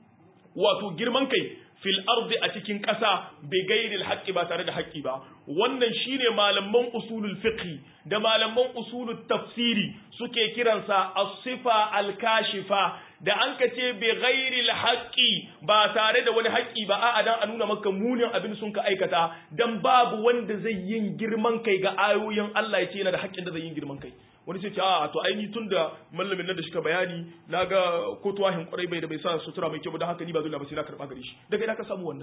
wato girman kai fil ardi a cikin ƙasa bai gairil haƙƙi ba tare da haƙƙi ba wannan shine malaman usulul fiqh da malaman usulul tafsiri suke kiransa as-sifa al-kashifa da an ka ce bai gairil haƙƙi ba tare da wani haƙƙi ba a'a dan a nuna maka munin abin sun ka aikata dan babu wanda zai yin girman kai ga ayoyin Allah ya ce yana da haƙƙin da zai yin girman kai wani sai ce a to ai ni tun da mallamin nan da shi ka bayani na ga ko tuwahin kwarai bai da bai sa sutura mai kyau da haka ni ba dole ba sai na karba gare shi daga ina ka samu wannan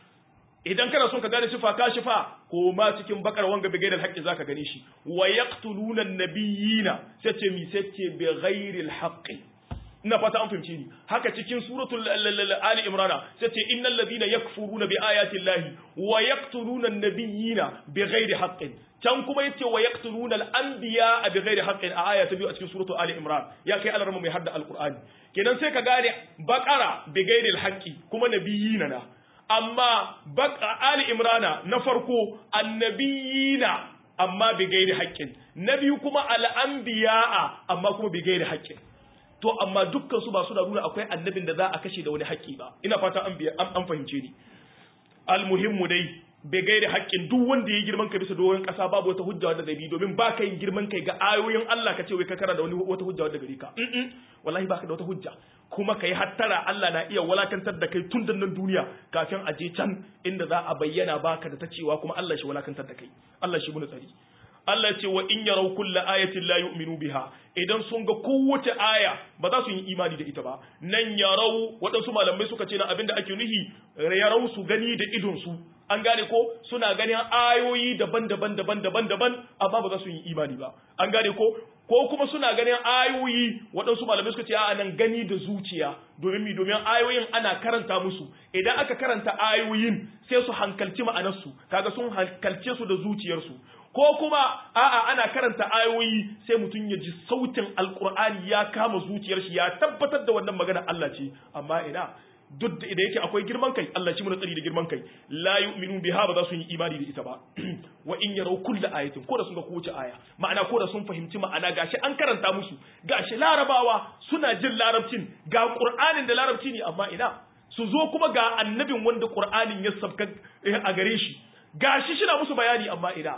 idan kana son ka gane sifa ka shifa ko ma cikin bakar wanga bi gairil haqqi zaka gane shi wa yaqtuluna an-nabiyina sai ce mi sai ce bi ghairil haqqi ina fata an fahimce ni haka cikin suratul ali imrana sai ce innal ladina yakfuruna bi ayati llahi wa yaqtuluna an-nabiyina bi ghairi haqqin can kuma yace wa yaqtuluna al-anbiya bi ghairi haqqin a aya ta biyu a cikin suratul ali imran ya kai alarma mai hadda alqur'ani kenan sai ka gane baqara bi ghairi al-haqqi kuma nabiyina na amma baqa ali imrana na farko annabiyina amma bi ghairi haqqin na biyu kuma al-anbiya amma kuma bi ghairi haqqin to amma dukkan su ba su da nuna akwai annabin da za a kashe da wani haƙƙi ba ina fata an an fahimce ni almuhimmu dai bai gaida haƙƙin duk wanda ya girman kai bisa doron ƙasa babu wata hujja wadda zai bi domin ba ka yin girman kai ga ayoyin Allah ka ce wai ka kara da wani wata hujja wadda gari ka wallahi baka da wata hujja kuma kai hattara Allah na iya walakantar da kai tun da nan duniya kafin a je can inda za a bayyana baka da ta cewa kuma Allah shi walakantar da kai Allah shi muna tsari Allah ce wa in yarau kulla ayatin la yu'minu biha idan sun ga kowace aya ba za su yi imani da ita ba nan yarau waɗansu malamai suka ce na abin da ake nuhi yarau su gani da idon su an gane ko suna ganin ayoyi daban-daban daban-daban daban amma ba za su yi imani ba an gane ko ko kuma suna ganin ayoyi waɗansu malamai suka ce a nan gani da zuciya domin mi domin ayoyin ana karanta musu idan aka karanta ayoyin sai su hankalci ma'anarsu kaga sun hankalce su da zuciyarsu ko kuma a'a ana karanta ayoyi sai mutum ya ji sautin alkur'ani ya kama zuciyar shi ya tabbatar da wannan magana Allah ce amma ina duk da yake akwai girman kai Allah shi mu tsari da girman kai la yu'minu biha ba za su yi imani da ita ba wa in yarau kullu ayatin ko da sun ga kowace aya ma'ana ko da sun fahimci ma'ana gashi an karanta musu gashi larabawa suna jin larabcin ga qur'anin da larabci ne amma ina su zo kuma ga annabin wanda qur'anin ya sabka a gare shi gashi shi na musu bayani amma ina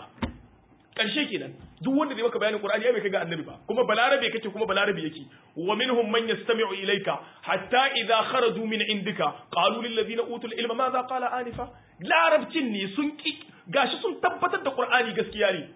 karshe kenan duk wanda zai maka bayanin Qur'ani ya bai kai ga annabi ba kuma balarabe kake kuma balarabe yake wa minhum man yastami'u ilayka hatta idha kharaju min indika qalu lil ladina utul ilma madha qala anifa larabcin ne sun ki gashi sun tabbatar da Qur'ani gaskiya ne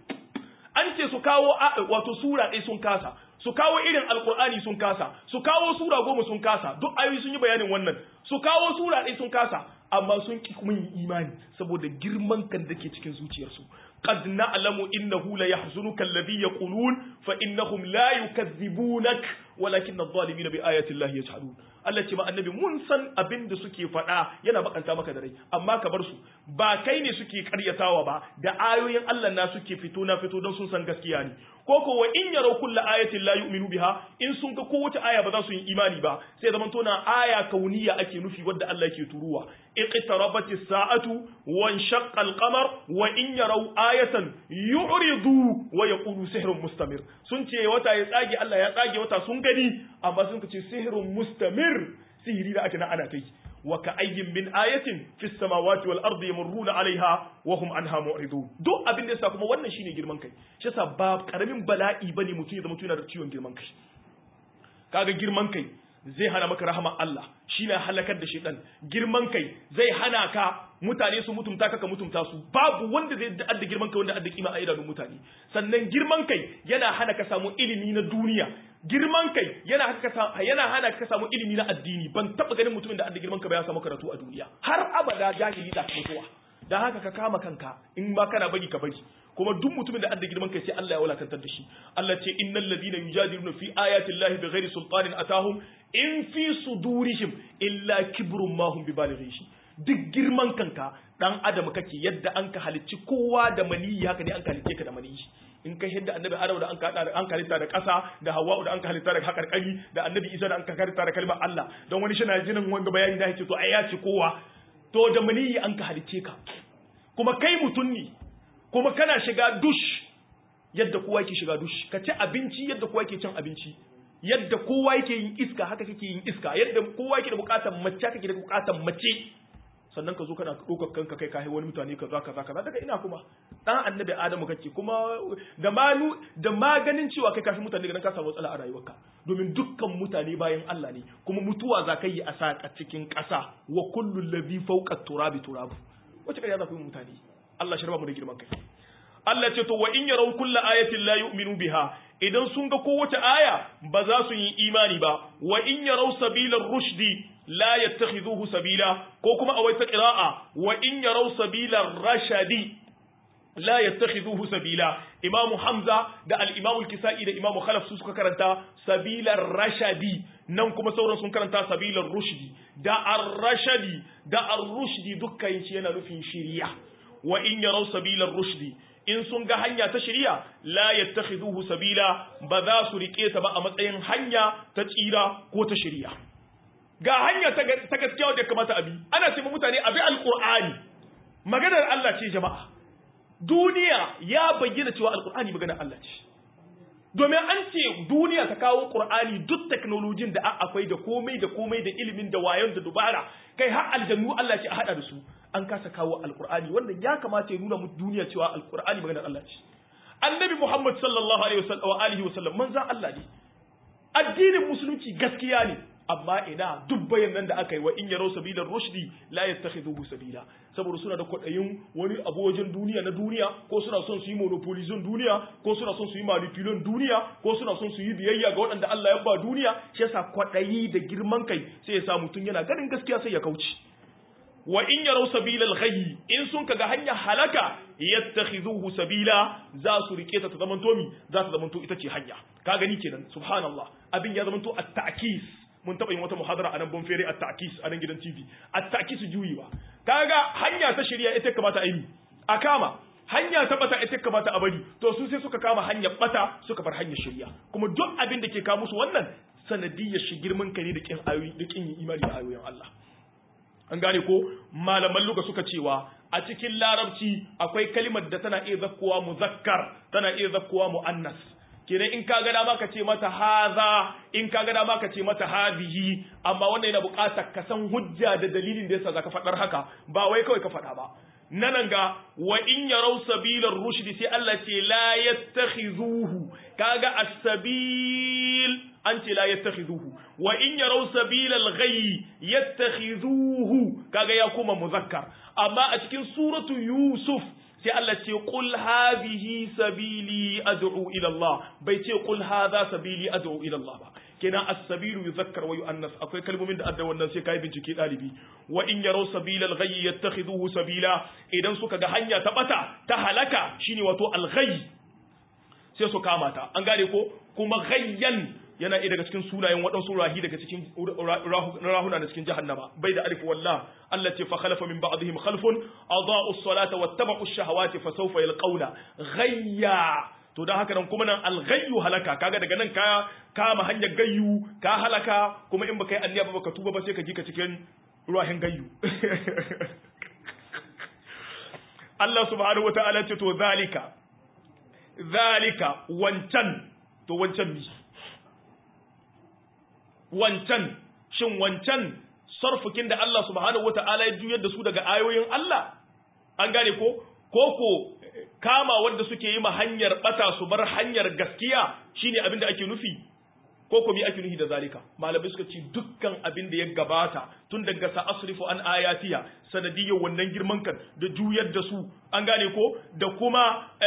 an ce su kawo wato sura ɗaya sun kasa su kawo irin alkur'ani sun kasa su kawo sura goma sun kasa duk ayoyi sun yi bayanin wannan su kawo sura ɗaya sun kasa amma sun ki kuma yin imani saboda girman kan da ke cikin zuciyarsu قد نعلم إنه ليحزنك الذي يقولون فإنهم لا يكذبونك ولكن الظالمين بآيات الله يجحدون Allah ce ma annabi mun san abin da suke faɗa yana bakanta maka da rai amma ka bar su ba kai ne suke karyatawa ba da ayoyin Allah na suke fito na fito don sun san gaskiya ne ko ko wa in yaraw kullu ayatin la yu'minu biha in sun ga kowace aya ba za su yi imani ba sai zaman tona aya kauniya ake nufi wadda Allah yake turuwa iqtarabati sa'atu wa inshaqqa al-qamar wa in yaraw ayatan yu'ridu wa yaqulu sihrun mustamir sun ce wata ya tsage Allah ya tsage wata sun gani amma sun ce sihrun mustamir sihiri da ake na ana kai wa ka ayyin min ayatin fis samawati wal ardi yamurruna alaiha wa hum anha mu'ridun duk abin da yasa kuma wannan shine girman kai shi yasa ba karamin bala'i bane mutum ya zama yana da ciwon girman kai kaga girman kai zai hana maka rahama Allah shi ne halakar da shaitan girman kai zai hana ka mutane su mutumta ka ka mutumta su babu wanda zai adda girman kai wanda adda kima a idanun mutane sannan girman kai yana hana ka samu ilimi na duniya girman kai yana yana hana ka samu ilimi na addini ban taba ganin mutumin da adda girman kai ba ya samu karatu a duniya har abada jahili da mutuwa dan haka ka kama kanka in ba kana bari ka bari kuma duk mutumin da adda girman kai sai Allah ya wulakantar da shi Allah ce innal ladina yujadiluna fi ayati llahi bighairi sultanin atahum in fi sudurihim illa kibrun ma hum bibalighi shi duk girman kanka dan adam kake yadda an ka halicci kowa da maniyi haka ne an ka halicce ka da maniyi in kai yadda annabi adam da an ka da an ka halitta da ƙasa da hawa'u da an ka halitta da hakarkari da annabi isa da an ka halitta da kalmar Allah don wani shi na jinin wanga bayani da yake to ai ya ce kowa to da maniyi an ka halicce ka kuma kai mutum ne kuma kana shiga dush yadda kowa yake shiga dush ka ci abinci yadda kowa yake cin abinci yadda kowa yake yin iska haka kake yin iska yadda kowa yake da bukatar mace kake da bukatar mace sannan ka zo kana ɗaukar kanka kai kai wani mutane kaza kaza kaza daga ina kuma dan annabi adamu kake kuma da manu da maganin cewa kai kafi mutane ganin ka samu matsala a rayuwarka domin dukkan mutane bayan Allah ne kuma mutuwa za ka yi a saka cikin ƙasa wa kullu ladhi fawqa turabi turabu wace kai za ku yi mutane Allah shi raba mu da girman kai Allah ce to wa in yaraw kullu ayatin la yu'minu biha idan sun ga kowace aya ba za su yi imani ba wa in yaraw sabilar rushdi la yattakhidhuhu sabila ko kuma a wata qira'a wa in yaraw sabilar rashadi la yattakhidhuhu sabila imamu hamza da al-imamu al-kisai da imamu khalaf su suka karanta sabilar rashadi nan kuma sauran sun karanta sabilar rushdi da ar-rashadi da ar-rushdi dukkan shi yana nufin shiriya wa in yaraw sabilar rushdi in sun ga hanya ta shari'a la yattakhiduhu sabila ba za su rike ta ba a matsayin hanya ta tsira ko ta shari'a ga hanya ta gaskiya wadda kamata abi ana ce mutane abi alqur'ani maganar Allah ce jama'a duniya ya bayyana cewa alqur'ani maganar Allah ce domin an ce duniya ta kawo qur'ani duk teknolojin da akwai da komai da komai da ilimin da wayon da dubara kai har aljannu Allah ce a hada da su an kasa kawo alqur'ani wannan ya kamata ya nuna mu duniya cewa alqur'ani maganar Allah ce annabi Muhammad sallallahu alaihi wasallam wa alihi wasallam manzon Allah ne addinin musulunci gaskiya ne amma ina duk bayanan da aka yi wa in yaro sabilar rushdi la yattakhidhuhu sabila saboda suna da kwadayin wani abu wajen duniya na duniya ko suna son su yi monopolizon duniya ko suna son su yi manipulon duniya ko suna son su yi biyayya ga waɗanda Allah ya ba duniya shi yasa kwadayi da girman kai sai ya sa mutum yana ganin gaskiya sai ya kauce wa in yaro sabilal ghayyi in sun kaga hanya halaka yattakhidhuhu sabila za su rike ta ta zamanto mi za ta zamanto ita ce hanya ka gani kenan subhanallah abin ya zamanto at-ta'kis mun taɓa yin wata muhadara a nan bon fere a ta'kis a nan gidan TV a ta'kis juyiwa kaga hanya ta shirya ita kamata a yi a kama hanya ta bata ita kamata a bari to su sai suka kama hanyar bata suka bar hanyar shirya kuma duk abin da ke kawo musu wannan sanadiyyar shi girman kare da kin ayoyi da kin imani da ayoyin Allah an gane ko malaman luga suka cewa a cikin larabci akwai kalimar da tana iya zakkowa muzakkar tana iya zakkowa muannas kenan in ka ga dama ka ce mata haza in ka ga dama ka ce mata hadihi amma wannan yana buƙatar ka san hujja da dalilin da yasa zaka faɗar haka ba wai kawai ka faɗa ba nanan ga wa in yarau sabilar rushdi sai Allah ce la yattakhizuhu kaga as-sabil an ce la yattakhizuhu wa in yarau sabilal ghayyi yattakhizuhu kaga ya kuma muzakkar amma a cikin suratu yusuf sai Allah ce qul hadhihi sabili ad'u ila Allah bai ce qul hadha sabili ad'u ila Allah ba kenan as-sabilu yuzakkar wa yu'annas akwai kalmomin da adda wannan sai kai bincike dalibi wa in yaraw sabila al-ghayy yattakhiduhu sabila idan suka ga hanya ta bata ta halaka shine wato al-ghayy sai su kama ta an gane ko kuma ghayyan yana iya daga cikin sunayen waɗansu rahi daga cikin rahuna da cikin jahannama bai da alif wallah Allah ce fa khalafa min ba'dihim khalfun adaa'u as-salata wattaba'u ash-shahawati fa sawfa yalqawna ghayya to dan haka nan kuma nan al-ghayyu halaka kaga daga nan ka kama hanyar gayyu ka halaka kuma in baka yi anniya ba baka tuba ba sai ka ji ka cikin ruwahin gayyu Allah subhanahu wata'ala ce to zalika zalika wancan to wancan mi wancan shin wancan sarfukin da Allah subhanahu wata'ala ya juyar da su daga ayoyin Allah an gane ko koko kama wanda suke yi ma hanyar bata su bar hanyar gaskiya shine abin da ake nufi ko ko mi ake nufi da zalika malamai suka ce dukkan abin da ya gabata tun daga sa asrifu an ayatiya sanadiyyar wannan girman kan da juyar da su an gane ko da kuma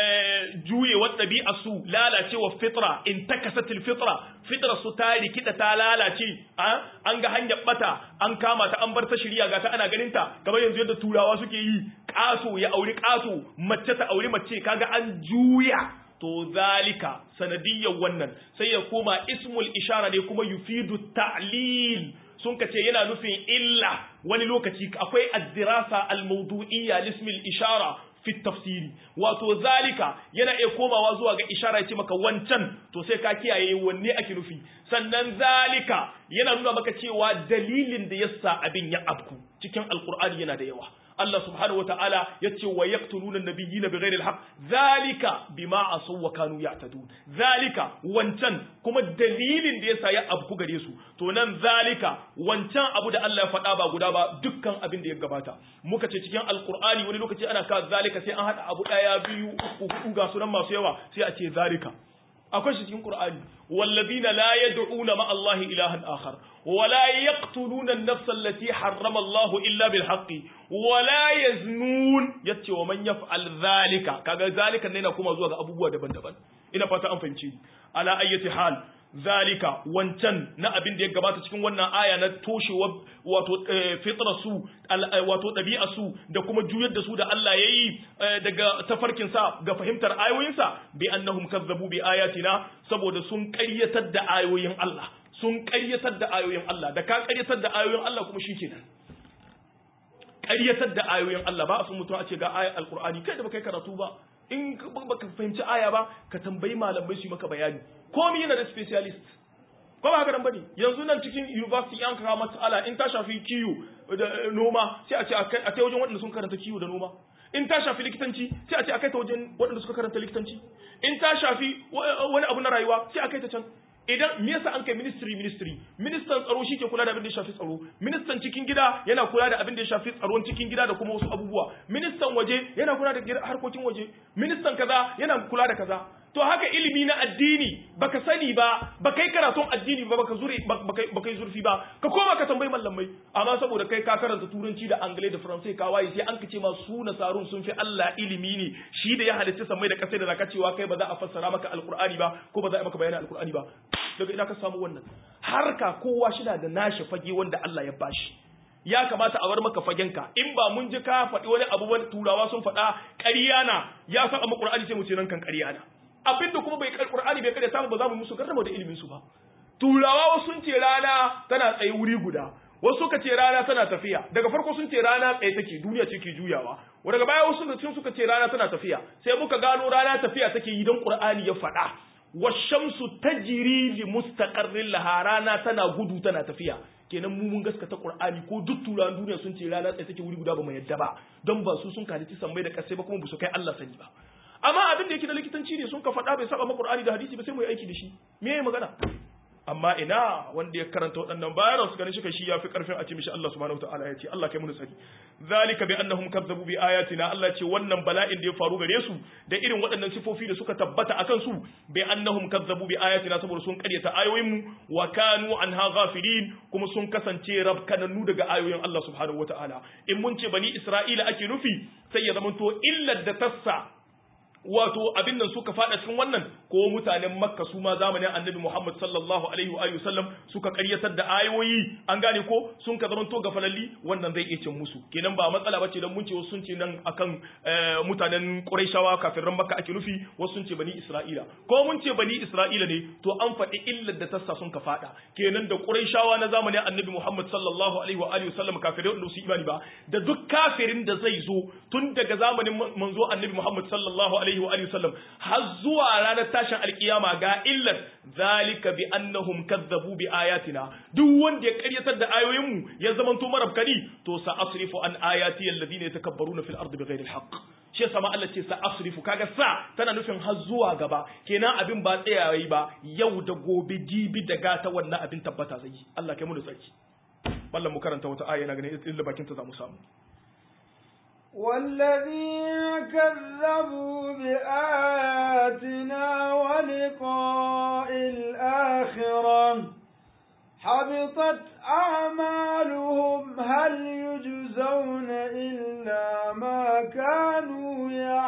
juyewar ɗabi'a su lalacewa fitra in takasatil fitra fitra su ta rikida ta lalace an ga hanyar bata an kama ta an bar ta shirya ga ta ana ganin ta kamar yanzu yadda turawa suke yi ƙaso ya auri ƙaso mace ta auri mace kaga an juya to zalika sanadiyyar wannan sai ya koma ismul ishara ne kuma yufidu ta'lil sun kace yana nufin illa wani lokaci akwai addirasa al-mawdu'iyya lismil ishara fi tafsiri wato zalika yana iya komawa zuwa ga ishara ya ce maka wancan to sai ka kiyaye wanne ake nufi sannan zalika yana nuna maka cewa dalilin da yasa abin ya abku cikin alqur'ani yana da yawa Allah subhanahu wa ta'ala ya ce wa yaqtuluna an-nabiyyina bighairi al-haq zalika bima asaw wa kanu ya'tadun zalika wancan kuma dalilin da yasa ya abku gare su to nan zalika wancan abu da Allah ya faɗa ba guda ba dukkan abin da ya gabata muka ce cikin alqur'ani wani lokaci ana ka zalika sai an hada abu daya biyu uku hudu ga sunan masu yawa sai a ce zalika akwai shi cikin Qur'ani wallazina la yad'una ma Allah ilahan akhar wa la yaqtuluna an-nafs allati harrama Allah illa bil haqqi wa la yaznun yace wa man yaf'al zalika kaga zalika ne na kuma zuwa ga abubuwa daban-daban ina fata an fahimci ala ayyati hal zalika wancan na abin da ya gabata cikin wannan aya na toshewa wato fitra su wato ɗabi'a su da kuma juyar da su da Allah ya yi daga tafarkin sa ga fahimtar ayoyinsa bi annahum kazzabu bi ayatina saboda sun ƙaryatar da ayoyin Allah sun ƙaryatar da ayoyin Allah da ka ƙaryatar da ayoyin Allah kuma shikenan ƙaryatar da ayoyin Allah ba a san mutum a ce ga ayar alqur'ani kai da baka karatu ba in baka fahimci aya ba ka tambayi malamai su yi maka bayani komi yana da specialist ko ba haka nan bane yanzu nan cikin university an kawo matsala in ta shafi kiwo da noma sai a ce a kai wajen waɗanda sun karanta kiwo da noma in ta shafi likitanci sai a ce a kai ta wajen waɗanda suka karanta likitanci in ta shafi wani abu na rayuwa sai a kai ta can idan me yasa an kai ministry ministry ministan tsaro shi ke kula da abin da ya shafi tsaro ministan cikin gida yana kula da abin da ya shafi tsaron cikin gida da kuma wasu abubuwa ministan waje yana kula da harkokin waje ministan kaza yana kula da kaza to haka ilimi na addini baka sani ba baka yi karatun addini ba baka zuri baka yi zurfi ba ka koma ka tambayi mallamai amma saboda kai ka karanta turanci da angle da faransai ka waye sai an kace ma su nasarun sun fi Allah ilimi ne shi da ya halitta sammai da kasai da zaka cewa kai ba za a fassara maka alqur'ani ba ko ba za a maka bayanin alqur'ani ba daga ina ka samu wannan harka kowa shi da nashi fage wanda Allah ya bashi ya kamata a bar maka fagenka in ba mun ji ka faɗi wani abu wani turawa sun faɗa ƙarya na ya saba mu Qur'ani sai mu ce nan kan ƙarya na abinda kuma bai Qur'ani bai kada samu ba za mu musu garrama da ilimin su ba turawa wasu sun ce rana tana tsaye wuri guda wasu suka ce rana tana tafiya daga farko sun ce rana tsaye take duniya ce ke juyawa daga baya wasu sun suka ce rana tana tafiya sai muka gano rana tafiya take yi don Qur'ani ya faɗa washamsu tajri li mustaqarrin laha rana tana gudu tana tafiya kenan mu mun gaskata Qur'ani ko duk turan duniya sun ce rana tsaye take wuri guda ba mu yadda ba don ba su sun kalici sammai da kasai ba kuma ba su kai Allah sani ba amma abin da yake da likitanci ne sun ka faɗa bai saba ma Qur'ani da hadisi ba sai mu yi aiki da shi me yayi magana amma ina wanda ya karanta waɗannan bayanan su ganin shi kai shi yafi karfin a ce mishi Allah subhanahu wataala ya ce Allah kai mun sani zalika bi annahum kazzabu bi ayatina Allah ce wannan bala'in da ya faru gare su da irin waɗannan sifofi da suka tabbata akan su bi annahum kazzabu bi ayatina saboda sun karyata ayoyin mu wa kanu anha ghafilin kuma sun kasance rabkananu daga ayoyin Allah subhanahu wataala in mun ce bani Isra'ila ake nufi sai ya zamanto illar da tassa wato abin nan suka fada cikin wannan ko mutanen makka su ma zamanin annabi muhammad sallallahu alaihi wa sallam suka karyatar da ayoyi an gane ko sun ka zamanto gafalalli wannan zai iya cin musu kenan ba matsala bace dan mun ce wasu sun ce nan akan mutanen quraishawa kafiran makka ake nufi wasu sun ce bani isra'ila ko mun ce bani isra'ila ne to an faɗi illar da tassa sun ka fada kenan da quraishawa na zamanin annabi muhammad sallallahu alaihi wa sallam kafirai wanda su imani ba da duk kafirin da zai zo tun daga zamanin manzo annabi muhammad sallallahu alaihi alaihi wa sallam har zuwa ranar tashin alkiyama ga illar zalika bi annahum kazzabu bi ayatina duk wanda ya karyatar da ayoyin mu ya zamanto marabkani to sa asrifu an ayati alladhina yatakabbaruna fil ardi bighairi alhaq shi sama Allah ce sa asrifu kaga sa tana nufin har zuwa gaba kenan abin ba tsayayi ba yau da gobe jibi da gata wannan abin tabbata zai Allah kai mu da tsaki mallam mu karanta wata aya na ganin illa bakin ta za mu samu
والذين كذبوا بآياتنا ولقاء الآخرة حبطت أعمالهم هل يجزون إلا ما كانوا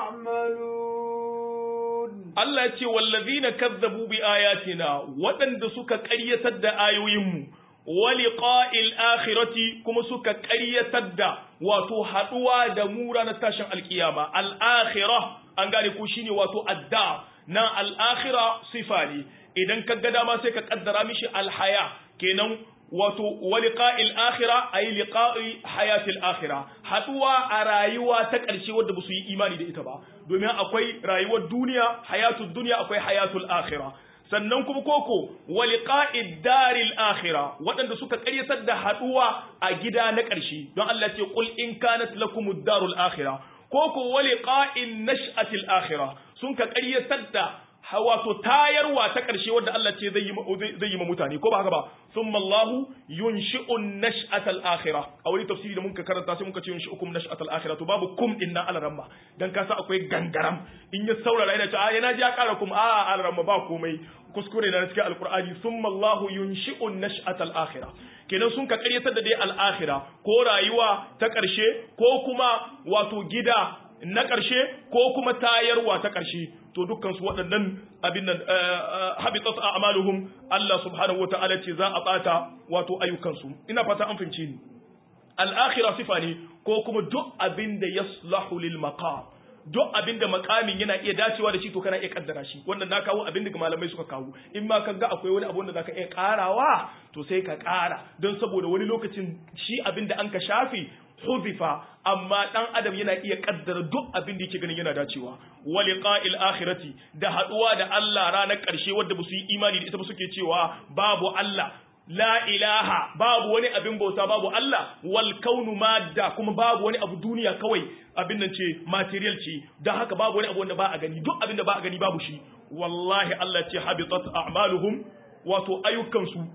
يعملون
Allah ce wallazina kazzabu bi ayatina waɗanda suka ƙaryatar da ayoyinmu wa liqa'il akhirati kuma suka ƙaryatar da wato haɗuwa da mu ranar tashin alkiyama al-akhirah an gane ko shine wato adda na al-akhirah sifa ne idan ka ga dama sai ka kaddara mishi al-haya kenan wato waliqa'il akhirah ay liqa'i hayatil akhirah haduwa a rayuwa ta ƙarshe wadda ba su yi imani da ita ba domin akwai rayuwar duniya hayatul duniya akwai hayatul akhirah sannan kuma koko waliqa'id daril akhirah waɗanda suka ƙaryatar da haduwa a gida na ƙarshe don Allah ce qul in kanat lakumud darul akhirah koko waliqa'in nash'atil akhirah sun ka ƙaryatar da wato tayarwa ta ƙarshe wadda Allah ce zai yi ma mutane ko ba haka ba thumma Allah yunshi'un nash'atal akhirah a wani tafsiri da muka karanta sai muka ce yunshi'ukum nash'atal akhirah to babu kum din nan alaramma dan ka sa akwai gangaram in ya saurara yana ce a yana ji ya ƙara kum a alaramma ba komai kuskure na cikin alqur'ani thumma Allah yunshi'un nash'atal akhirah kenan sun ka ƙaryatar da dai al-akhirah ko rayuwa ta ƙarshe ko kuma wato gida na ƙarshe ko kuma tayarwa ta ƙarshe to dukkan su waɗannan abin nan habitat a'maluhum Allah subhanahu wata'ala ce za a bata wato ayyukansu ina fata an fahimci ni al-akhirah sifa ne ko kuma duk abin da yaslahu lil maqam duk abin da makamin yana iya dacewa da shi to kana iya kaddara shi wannan na kawo abin da malamai suka kawo in ma kaga akwai wani abu da zaka iya karawa to sai ka kara don saboda wani lokacin shi abin da an ka shafi huzifa amma dan adam yana iya kaddara duk abin da yake ganin yana dacewa wa liqa'il akhirati da haduwa da Allah ranar karshe wanda basu yi imani da ita ba suke cewa babu Allah la ilaha babu wani abin bauta babu Allah wal kaunu madda kuma babu wani abu duniya kawai abin nan ce material ce dan haka babu wani abu wanda ba a gani duk abin da ba a gani babu shi wallahi Allah ce habitat a'maluhum wato ayyukansu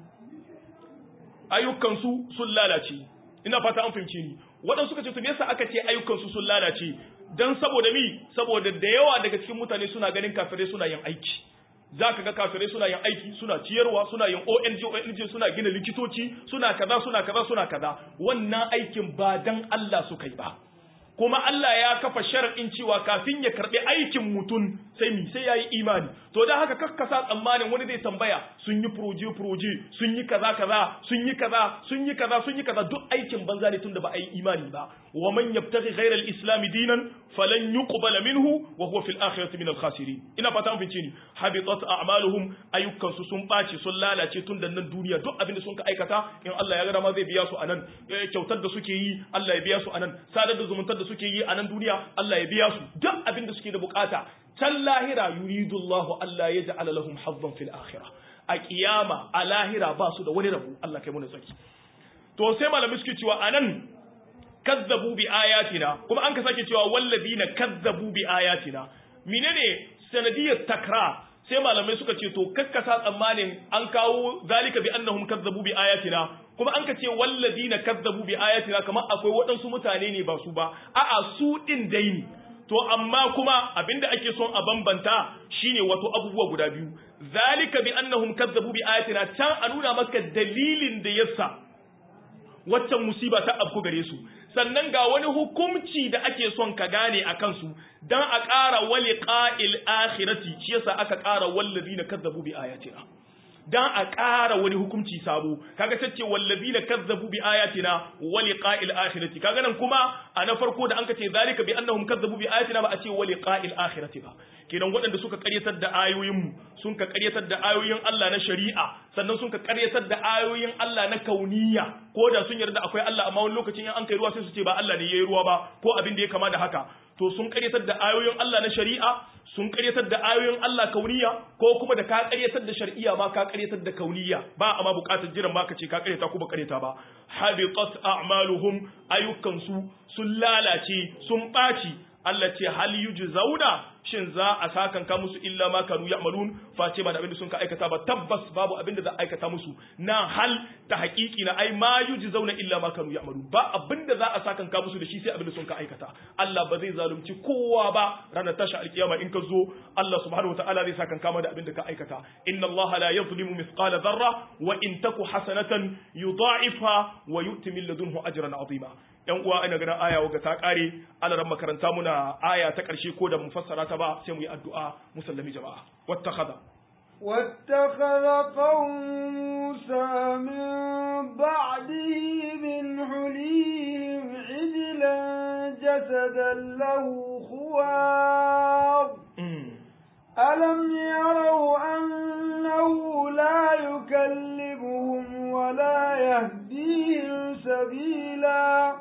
ayyukansu sun lalace ina fata an fahimce ni waɗansu suka ce to me yasa aka ce ayyukansu sun lalace dan saboda mi saboda da yawa daga cikin mutane suna ganin kafirai suna yin aiki zaka ga kafirai suna yin aiki suna ciyarwa suna yin ONG ONG suna gina likitoci suna kaza suna kaza suna kaza wannan aikin ba dan Allah suka yi ba kuma Allah ya kafa shar'in cewa kafin ya karbi aikin mutum sai mi sai yayi imani to dan haka kakkasa tsammanin wani zai tambaya sun yi proje proje sun yi kaza kaza sun yi kaza sun yi kaza sun yi kaza duk aikin banza ne tunda ba a yi imani ba wa man yabtaghi ghayra al-islam dinan falan yuqbala minhu wa huwa fil akhirati min al-khasirin ina fata mun fice ni habitat a'maluhum ayyukan su sun bace sun lalace tun da nan duniya duk abin da sun ka aikata in Allah ya ga dama zai biya su anan kyautar da suke yi Allah ya biya su anan sadar da zumuntar da suke yi a nan duniya Allah ya biya su duk abin da suke da bukata can lahira yuridu Allah Allah ya ja'ala lahum hazzan fil akhirah a kiyama a lahira ba su da wani rabu Allah kai mu tsaki to sai malami suke cewa anan kazzabu bi ayatina kuma an ka sake cewa walladina kazzabu bi ayatina menene sanadiyar takra sai malamai suka ce to kakkasa tsammanin an kawo zalika bi annahum kazzabu bi ayatina kuma an ka ce walladina kazzabu bi ayatina kamar akwai waɗansu mutane ne ba su ba a'a su din dai ne to amma kuma abinda ake son a bambanta shine wato abubuwa guda biyu zalika bi annahum kazzabu bi ayatina can a nuna maka dalilin da yasa waccan musiba ta afku gare su sannan ga wani hukumci da ake son ka gane a kansu dan a ƙara wali ƙa'il akhirati shi yasa aka ƙara wallazina kazzabu bi ayatina dan a ƙara wani hukunci sabo kaga tace wallazina kazzabu bi ayatina wa liqa'il akhirati kaga nan kuma a na farko da anka ce zalika bi annahum kazzabu bi ayatina ba a ce wa liqa'il akhirati ba kenan waɗanda suka ƙaryatar da ayoyin mu sun ka ƙaryatar da ayoyin Allah na shari'a sannan sun ka ƙaryatar da ayoyin Allah na kauniya ko da sun yarda akwai Allah amma wani lokacin in an kai ruwa sai su ce ba Allah ne yayi ruwa ba ko abin da ya kama da haka to sun ƙaryatar da ayoyin Allah na shari'a sun karyatar da ayoyin Allah kauniya ko kuma da ka karyatar da shar'iyya ma ka karyatar da kauniya ba a ma bukatar jiran ba ka ce ka karyata ko ba karyata ba habitat a'maluhum ayyukan su sun lalace sun baci Allah ce hal yujzauna shin za a sakan ka musu illa ma kanu ya'malun face ba da abin da sun ka aikata ba tabbas babu abin da za a aikata musu na hal ta haƙiƙi na ai ma yujzauna illa ma kanu ya'malun ba abin da za a sakan ka musu da shi sai abin da sun ka aikata Allah ba zai zalunci kowa ba ranar tashi alkiyama in ka zo Allah subhanahu wataala zai sakan kama da abin da ka aikata inna Allah la yuzlimu mithqala dharra wa in taku hasanatan yudha'ifha wa yu'ti min ladunhu ajran 'azima yan uwa ina ganin aya waga ta kare alaran makaranta muna aya ta karshe ko da mu fassara ta ba sai mu yi addu'a musallami jama'a wattakhadha
واتخذ قوم موسى من بعده من حليهم عجلا جسدا له خوار ألم يروا أنه لا يكلمهم ولا يهديهم سبيلا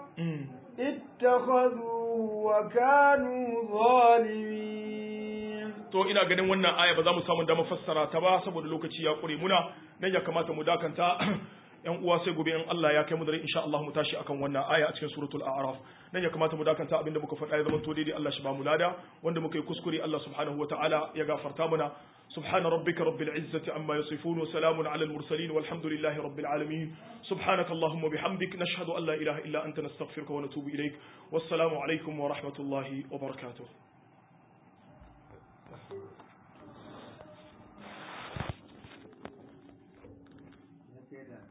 اتخذوه وكانوا ظالمين
to ina ganin wannan aya ba za mu samu damar fassara ta ba saboda lokaci ya kure muna dan ya kamata mu dakanta yan uwa sai gobe in Allah ya kai mu dare insha Allah mu tashi akan wannan aya a cikin suratul a'raf dan ya kamata mu dakanta abinda muka faɗa ya zama to daidai Allah shi ba mu lada wanda muka yi kuskure Allah subhanahu wataala ya gafarta mana سبحان ربك رب العزة عما يصفون وسلام على المرسلين والحمد لله رب العالمين سبحانك اللهم وبحمدك نشهد أن لا إله إلا أنت نستغفرك ونتوب إليك والسلام عليكم ورحمة الله وبركاته